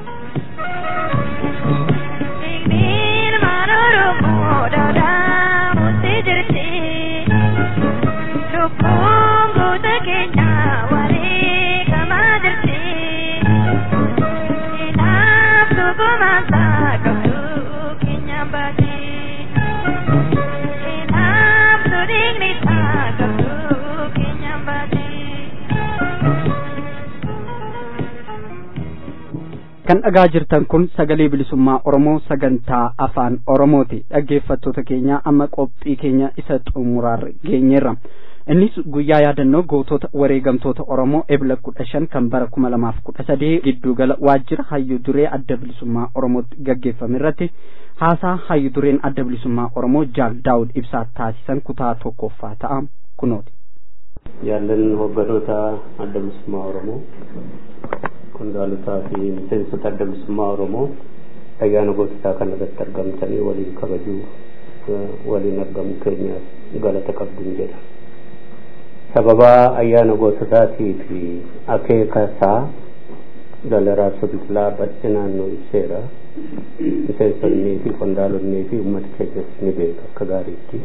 Speaker 7: Lubbuun goota keenya walii gamaa jirti.
Speaker 2: kan dhagaa jirtan kun sagalee bilisummaa oromoo sagantaa afaan oromooti dhaggeeffattoota keenya amma qophii keenya isa xumuraarra geenyeerra innis guyyaa yaadannoo gootota wareegamtoota oromoo ebla kudha shan kan bara kuma lamaaf kudha sadii giddugala waajjira hayyu duree adda bilisummaa oromootti gaggeeffame irratti haasaa hayyu dureen adda bilisummaa oromoo jaal daawud ibsaa taasisan kutaa tokkoffaa ta'a kunooti.
Speaker 14: Jaallan hogganoota adda bilisummaa oromoo qondaalotaa fi miseensota adda bilisummaa oromoo ayyaana goototaa kana irratti argamtanii waliin kabajuu waliin argamu keenyaaf galata qabduun jedha. sababa ayyaana goototaatii fi akeeka isaa dalaraa biqilaa bal'inaan nu ibseera miseensonnii fi qondaalonnii fi uummata keenyas ni beeka akka gaariitti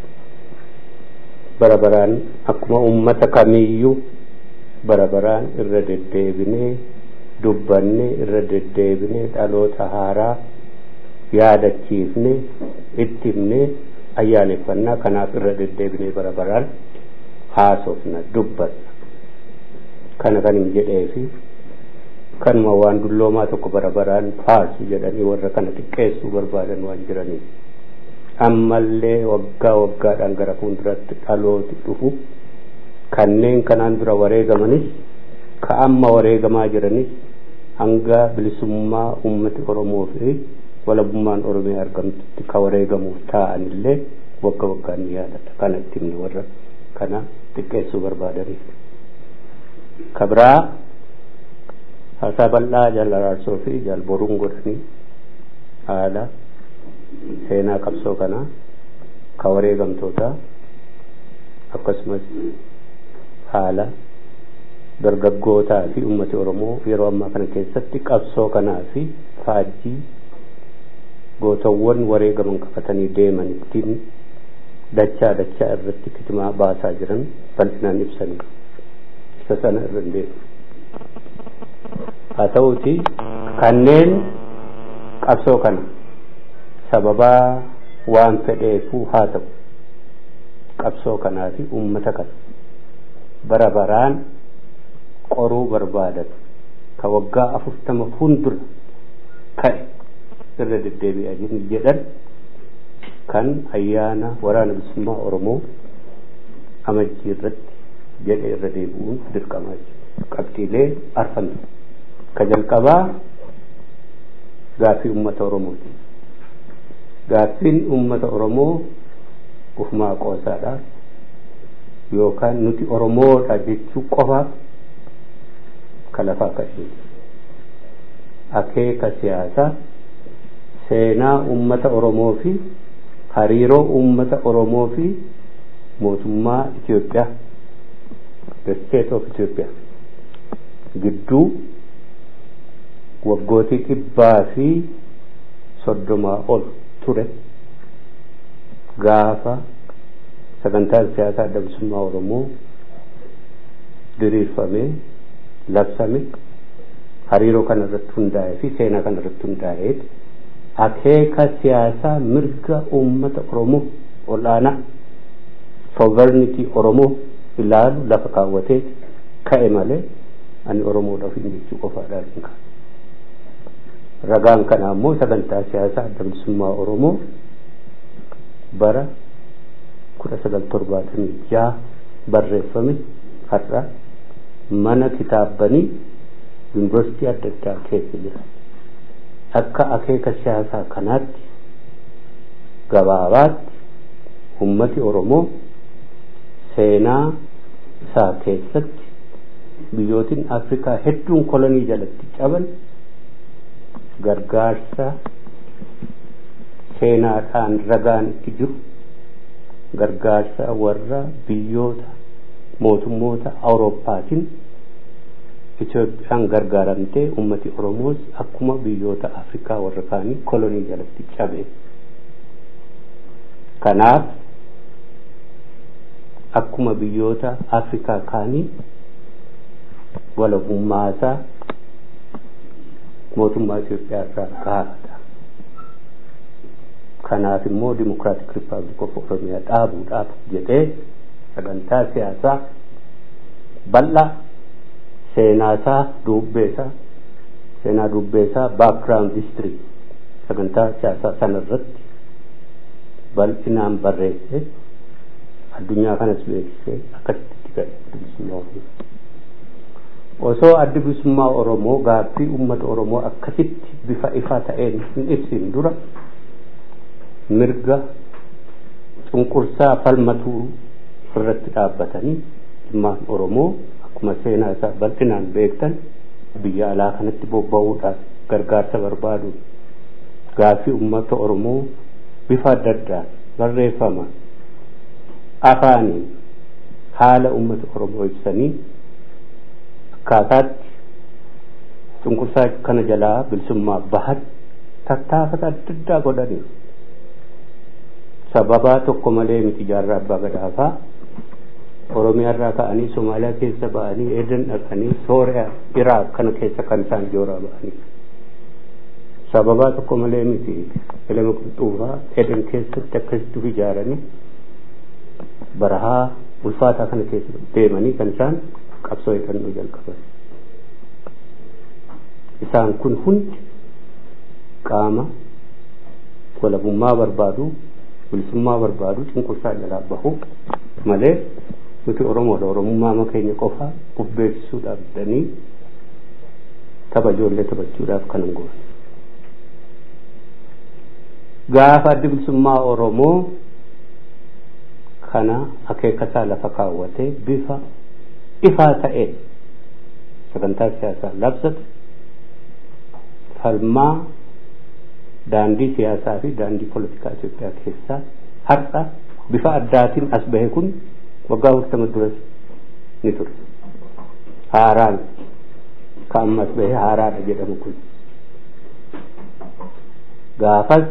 Speaker 14: bara baraan akkuma uummata kamiiyyuu bara baraan irra deddeebinee dubbanne irra deddeebinee dhaloota haaraa yaadachiifne itti himne ayyaaneffannaa kanaaf irra deddeebinee bara baraan haasofna dubbanna kana kan hin jedheefi kanuma waan dulloomaa tokko bara baraan faasu jedhanii warra kana xiqqeessuu barbaadan waan jiraniif ammallee waggaa waggaadhaan gara fuulduratti dhalooti dhufu kanneen kanaan dura wareegamanis ka amma wareegamaa jiranis hanga bilisummaa ummati oromoo fi walabummaan oromiyaa argamtutti ka wareegamuuf taa'anillee wagga waggaan ni yaadata kana itti himne warra kana xiqqeessuu barbaadaniif ka biraa haasaa bal'aa jaal araarsoo fi jaal boruun godhanii haala seenaa qabsoo kanaa ka wareegamtootaa akkasumas haala dargaggootaa fi ummati oromoo yeroo ammaa kana keessatti qabsoo kanaa fi faajjii gootawwan wareegaman qabatanii deeman ittiin dachaa dachaa irratti kitimaa baasaa jiran bal'inaan ibsanii isa sana irra hin deemu haa ta'uuti kanneen qabsoo kana sababaa waan fedheefuu haa ta'u qabsoo kanaa fi ummata kana bara baraan qoruu barbaadan ka waggaa afurtama fuuldura ka'e irra deddeebi'anii jedhan kan ayyaana waraana bilisummaa oromoo amajjii irratti jedhe irra deebi'uun dirqamaa jiru qabxiilee arfan ka jalqabaa gaaffii ummata oromooti gaaffiin ummata oromoo ufumaa qoosaadha yookaan nuti oromoodha jechuu qofaaf ka lafaa ka'e akeeka siyaasaa seenaa ummata oromoo fi hariiroo ummata oromoo fi mootummaa Itoophiyaa the state of Ethiopia gidduu waggootii dhibbaa fi soddomaa ol ture gaafa sagantaan siyaasaa adda bilisummaa oromoo diriirfamee labsame hariiroo kana irratti hundaa'ee fi seenaa kana irratti hundaa'ee akeeka siyaasaa mirga uummata oromoo olaanaa sovereignty oromoo ilaalu lafa kaawwatee ka'e malee ani oromoodhaaf hin jechuu qofaadhaan hin kaa'u. ragaan kana ammoo sagantaa siyaasaa adda bilisummaa oromoo bara kudha sagal torbaatamii jaha barreeffame har'a mana kitaabbanii yuunivarsiitii adda addaa keessa jira akka akeeka siyaasaa kanaatti gabaabaatti ummati oromoo seenaa isaa keessatti biyyootiin afrikaa hedduun kolonii jalatti caban gargaarsa seenaadhaan ragaan itti jiru gargaarsa warra biyyoota mootummoota awurooppaatiin Itoophiyaan gargaaramtee ummati Oromoos akkuma biyyoota Afrikaa warra kaanii kolonii jalatti cabe. Kanaaf akkuma biyyoota Afrikaa kaanii walabummaasaa mootummaa Itoophiyaa irraa gaafata. Kanaaf immoo Dimokiraatik Rippaabilik of Oromiyaa dhaabuudhaaf jedhee sagantaa siyaasaa bal'aa seenaasaa dubbeesaa seenaa dubbeesaa baakgiraawundi histirii sagantaa siyaasaa sana irratti bal'inaan barreesse addunyaa kanas beeksisee akkasitti ga'e bilisummaa oromoo osoo addi bilisummaa oromoo gaaffii uummata oromoo akkasitti bifa ifaa ta'een hin ibsin dura mirga cunqursaa falmatuu irratti dhaabbatanii dhimmaan oromoo akkuma seenaa isaa bal'inaan beektan biyya alaa kanatti bobba'uudhaaf gargaarsa barbaaduun gaaffii uummata oromoo bifa adda addaan barreeffama afaaniin haala uummata oromoo ibsanii akkaataatti cunqursaa kana jalaa bilisummaa bahan tattaafata adda addaa godhaniiru sababaa tokko malee miti jaarraa abbaa gadaafaa oromiyaarraa ka'anii somaaliyaa keessa ba'anii edan dhaqanii sooriyaa iraaq kana keessa kan isaan jooraa ba'anii sababaa tokko malee miti ilma qulxuufaa edan keessatti akkasitti ijaaranii barahaa ulfaataa kana keessa deemanii kan isaan qabsoo hidhannoo jalqaban isaan kun hundi qaama walabummaa barbaadu bilisummaa barbaadu cunqursaa jalaa bahu malee nuti oromoodha oromummaa keenya qofa uf beeksisuudhaaf jedhanii tapha ijoollee taphachuudhaaf kan hin goone gaafa addi bilisummaa oromoo kana akeekasaa lafa kaawwatee bifa ifaa ta'een sagantaa siyaasaa labsate falmaa daandii siyaasaa fi daandii poolitikaa Itoophiyaa keessaa har'a bifa addaatiin as bahe kun waggaa afurtama duras ni ture haaraan ka amma as bahe haaraadha jedhamu kun gaafas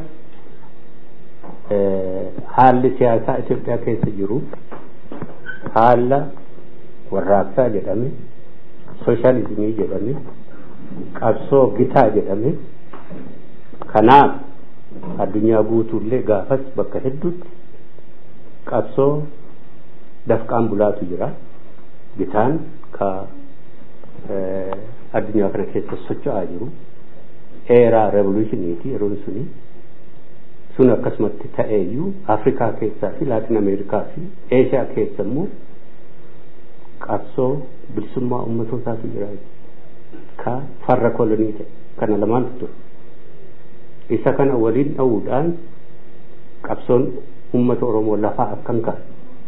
Speaker 14: haalli siyaasaa Itoophiyaa keessa jiru haala warraaqsaa jedhame sooshaalizimii jedhame qabsoo gitaa jedhame kanaaf addunyaa guutuullee gaafas bakka hedduutti qabsoo dafqaan bulaatu jira gitaan ka addunyaa kana keessa socho'aa jiru eeraa revolushiniiti yeroon suni sun akkasumatti ta'eeyyuu afrikaa keessaa fi laatin ameerikaa fi eeshiyaa keessa immoo qabsoo bilisummaa ummatootaatu jira ka farra kolonii ta'e kana lamaantu ture isa kana waliin dha'uudhaan qabsoon ummata oromoo lafaa akkam ka'a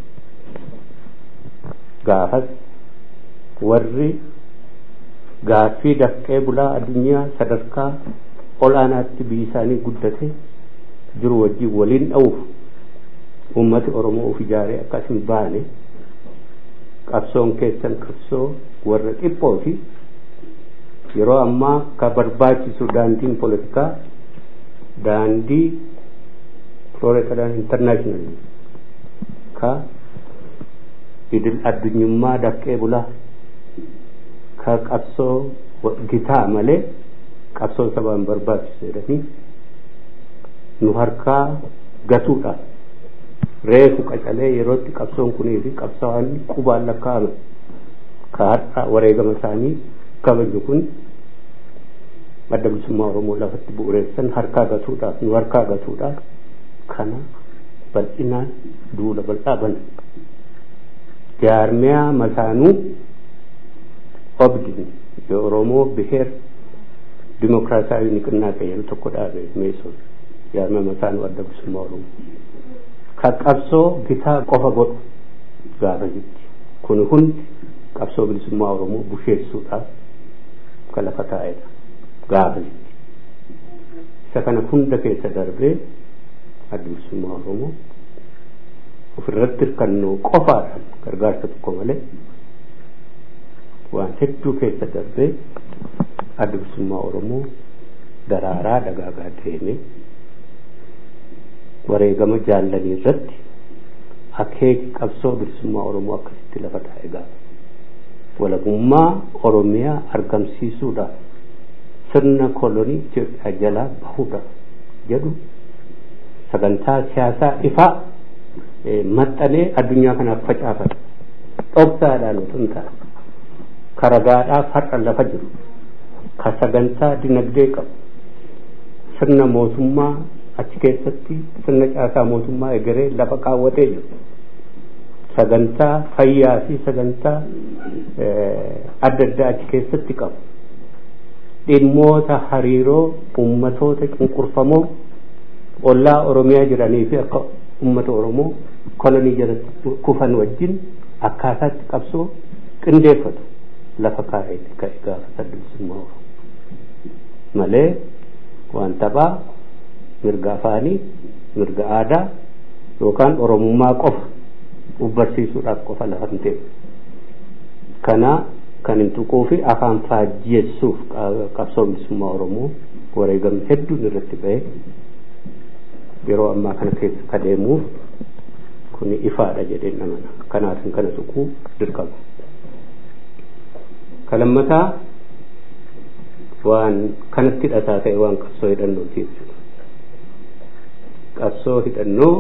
Speaker 14: gaafas warri gaaffii dafqee bulaa addunyaa sadarkaa olaanaatti biyyi isaanii guddate jiru wajjin waliin dha'uuf ummati oromoo uf ijaaree akkas hin baane qabsoon keessan qabsoo warra xiqqoo fi yeroo ammaa ka barbaachisu daandiin poolitikaa daandii floretaadhaan intarnaashinaal ka idil addunyummaa dafqee bulaa ka qabsoo gitaa malee qabsoo sabaan barbaachisu jedhanii nu harkaa gatuudha reefu qacalee yerootti qabsoon kunii fi qabsaawaan qubaan lakkaa'ame ka har'a wareegama isaanii kabaju kun adda bilisummaa oromoo lafatti bu'uureessan harkaa gatuudhaaf nu harkaa gatuudhaaf kana bal'inaan duula bal'aa bana jaarmiyaa masaanuu obdin የኦሮሞ ብሔር ዲሞክራሲያዊ ንቅናቄ jedhu tokko dhaabe meesoon jaarmiyaa masaanuu adda bilisummaa oromoo ka qabsoo gitaa qofa godhu gaafa jitti kun hundi qabsoo bilisummaa oromoo busheessuudhaaf ka lafa taa'edha gaafa jitti isa kana hunda keessa darbee adda bilisummaa oromoo ofirratti hirkannoo qofaadhaan gargaarsa tokko malee waan hedduu keessa darbee adda bilisummaa oromoo daraaraa dagaagaa deeme wareegama jaallanii irratti akeeki qabsoo bilisummaa oromoo akkasitti lafa taa'e gaafa walabummaa oromiyaa argamsiisuudhaaf sirna kolonii Itoophiyaa jalaa bahuudhaaf jedhu sagantaa siyaasaa ifaa maxxanee addunyaa kanaaf facaafate dhoksaadhaan otoo hin taane karagaadhaaf har'a lafa jiru ka sagantaa dinagdee qabu sirna mootummaa achi keessatti sirna caasaa mootummaa egeree lafa kaawwatee jiru sagantaa fayyaa fi sagantaa adda addaa achi keessatti qabu dhimmoota hariiroo ummatoota cunqurfamoo ollaa oromiyaa jiranii fi akka ummata oromoo kolonii jalatti kufan wajjin akkaataatti qabsoo qindeeffatu lafa kaa'eeti ka'e gaafa saddeetisummaa oromoo malee waan taphaa mirga afaanii mirga aadaa yookaan oromummaa qofa uf barsiisuudhaaf qofa lafa hin ta'e kana kan hin tuquu fi afaan faajjeessuuf qabsoo bilisummaa oromoo wareegamni hedduun irratti ba'e yeroo ammaa kana keessa ka deemuuf kun ifaadha jedheen amana kanaafin kana tuquu dirqama kalammataa waan kanatti hidhataa ta'e waan qabsoo hidhannootii jechuudha qabsoo hidhannoo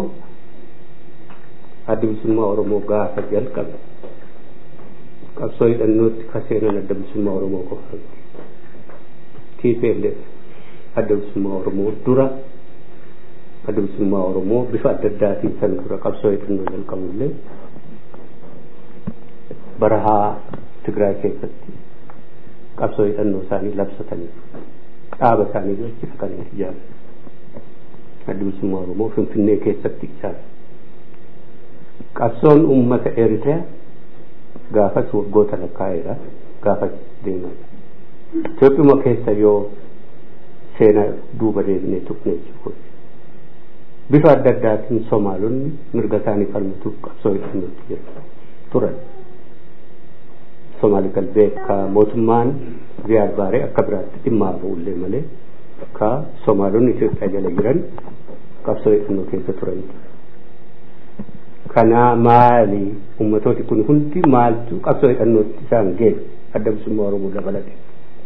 Speaker 14: adda bilisummaa oromoo gaafa jalqabe qabsoo hidhannootti ka seenan adda bilisummaa oromoo qofa TPLF adda bilisummaa oromoo dura adda bilisummaa oromoo bifa adda addaatiin san dura qabsoo hidhannoo jalqabullee barahaa Tigraay keessatti qabsoo hidhannoo isaanii labsatanii dhaaba isaanii achi dhaqanii ijaaran. Adda bilisummaa Oromoo Finfinnee keessatti isaan. Qabsoon uummata Eritiriyaa gaafas waggoota lakkaa'eera gaafas deemaa. Itoophiyaa keessa yoo seenaa duuba deebinee tuqnee jechuudha. Bifa adda addaatiin Somaalonni mirga isaanii falmatuuf qabsoo hidhannootti jiru turan. Somaali galbee ka mootummaan Ziyaad Baaree akka biraatti dhimma ba'ullee malee ka Somaalonni Itoophiyaa jala jiran qabsoo hidhannoo keessa turanidha. Kana maali ummatooti kun hundi maaltu qabsoo hidhannootti isaan geesse adda bilisummaa Oromoo dabalate.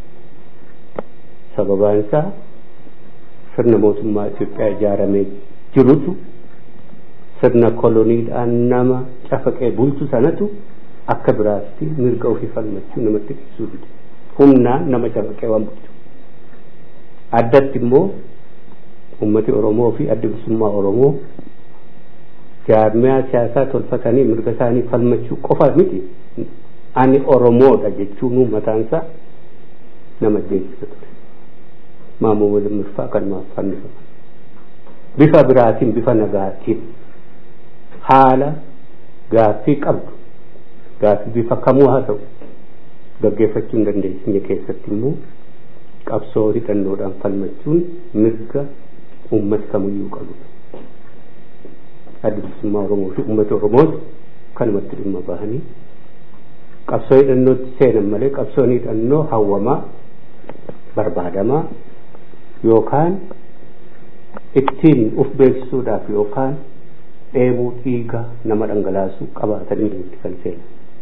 Speaker 14: Sababaan isaa sirna mootummaa Itoophiyaa ijaaramee jirutu sirna koloniidhaan nama cafaqee bulchu sanatu akka biraatti mirga ofii falmachuu namatti ibsuu dide humnaan nama cafaqee waan bulchu addatti immoo ummati oromoo fi adda bilisummaa oromoo jaarmiyaa siyaasaa tolfatanii mirga isaanii falmachuu qofa miti ani oromoodha jechuun mataansaa nama deessisa ture maammoo walimirfaa kanumaaf fannifaman bifa biraatiin bifa nagaatiin haala gaaffii qabdu gaaffii bifa kamuu haa ta'u gaggeeffachuu hin dandeessine keessatti immoo qabsoo hidhannoodhaan falmachuun mirga uummati kamiyyuu qabudha. Adda bilisummaa Oromoo fi uummata Oromoos kanumatti dhimma bahanii qabsoo hidhannootti seenan malee qabsoon hidhannoo hawwamaa barbaadamaa yookaan ittiin uf beeksisuudhaaf yookaan dheebuu dhiiga nama dhangalaasuu qabaatanii itti kan seenan.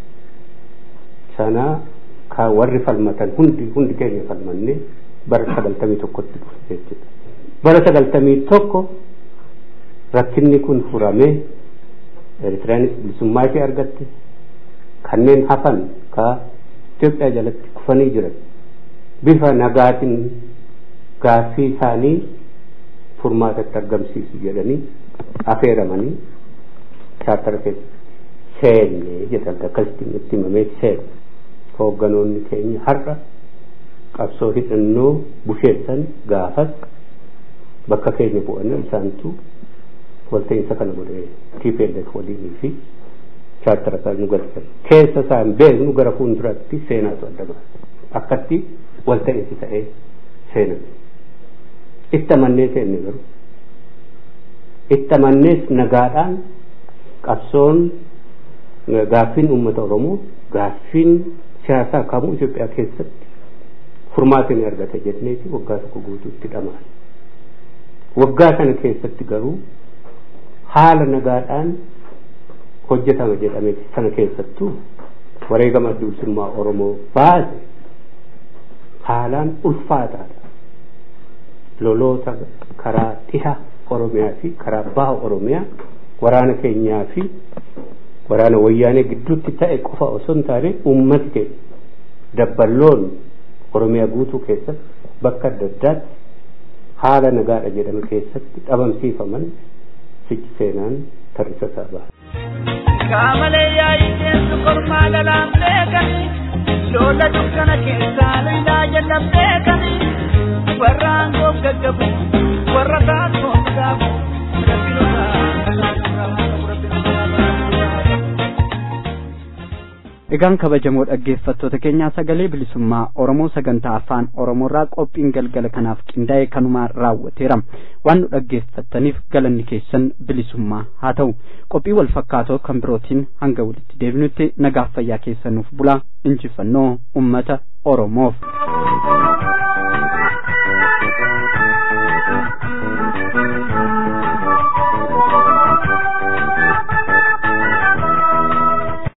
Speaker 14: Sana ka warri falmatan hundi hundi keenya falmanne bara sagaltamii tokkotti dhufe jechuudha. Bara sagaltamii tokko rakkinni kun furamee Eritiriyaanis bilisummaa ishee argatte kanneen hafan ka Itoophiyaa jalatti kufanii jiran bifa nagaatiin gaaffii isaanii furmaatatti argamsiisu jedhanii affeeramanii chaartara keessa seenne jedhan akkasitti itti himamee seenne hoogganoonni keenya har'a qabsoo hidhannoo busheessan gaafas bakka keenya bu'anii isaantu walta'iinsa kana godhee TPLF waliinii fi chaartara kan nu galchan keessa isaan beeknu gara fuulduraatti seenaatu adda baasa akkatti walta'iinsi ta'ee seenan itti amannee seenne garuu itti amannees nagaadhaan qabsoon gaaffiin uummata oromoo gaaffiin siyaasaa kamuu Itoophiyaa keessatti furmaata ni argata jenneeti waggaa tokko guutuutti dhamaan waggaa sana keessatti garuu haala nagaadhaan hojjetama jedhame sana keessattuu wareegama adda bilisummaa oromoo baase haalaan ulfaataadha loloota karaa dhiha oromiyaa fi karaa baha oromiyaa waraana keenyaa fi waraana wayyaanee gidduutti ta'e qofa osoo hin taane uummati keenya dabballoon oromiyaa guutuu keessatti bakka adda addaatti haala nagaadha jedhame keessatti dhabamsiifaman sichi seenaan tarrisa isaa baha.
Speaker 7: Kaamalee yaa'ii deemtu kormaa lalaan beekanii loola dukkana keessaa lolaa jala beekanii warra aangoof gaggabu warra kaakoof gaafu
Speaker 2: Egaan kabajamoo dhaggeeffattoota keenyaa sagalee bilisummaa Oromoo sagantaa afaan Oromoorraa qophiin galgala kanaaf qindaa'e kanumaan raawwateera. Waan nu dhaggeeffattaniif galanni keessan bilisummaa haa ta'u. Qophii wal fakkaatoo kan birootiin hanga walitti deebinutti nagaaf fayyaa keessanuuf bulaa injifannoo uummata Oromoof.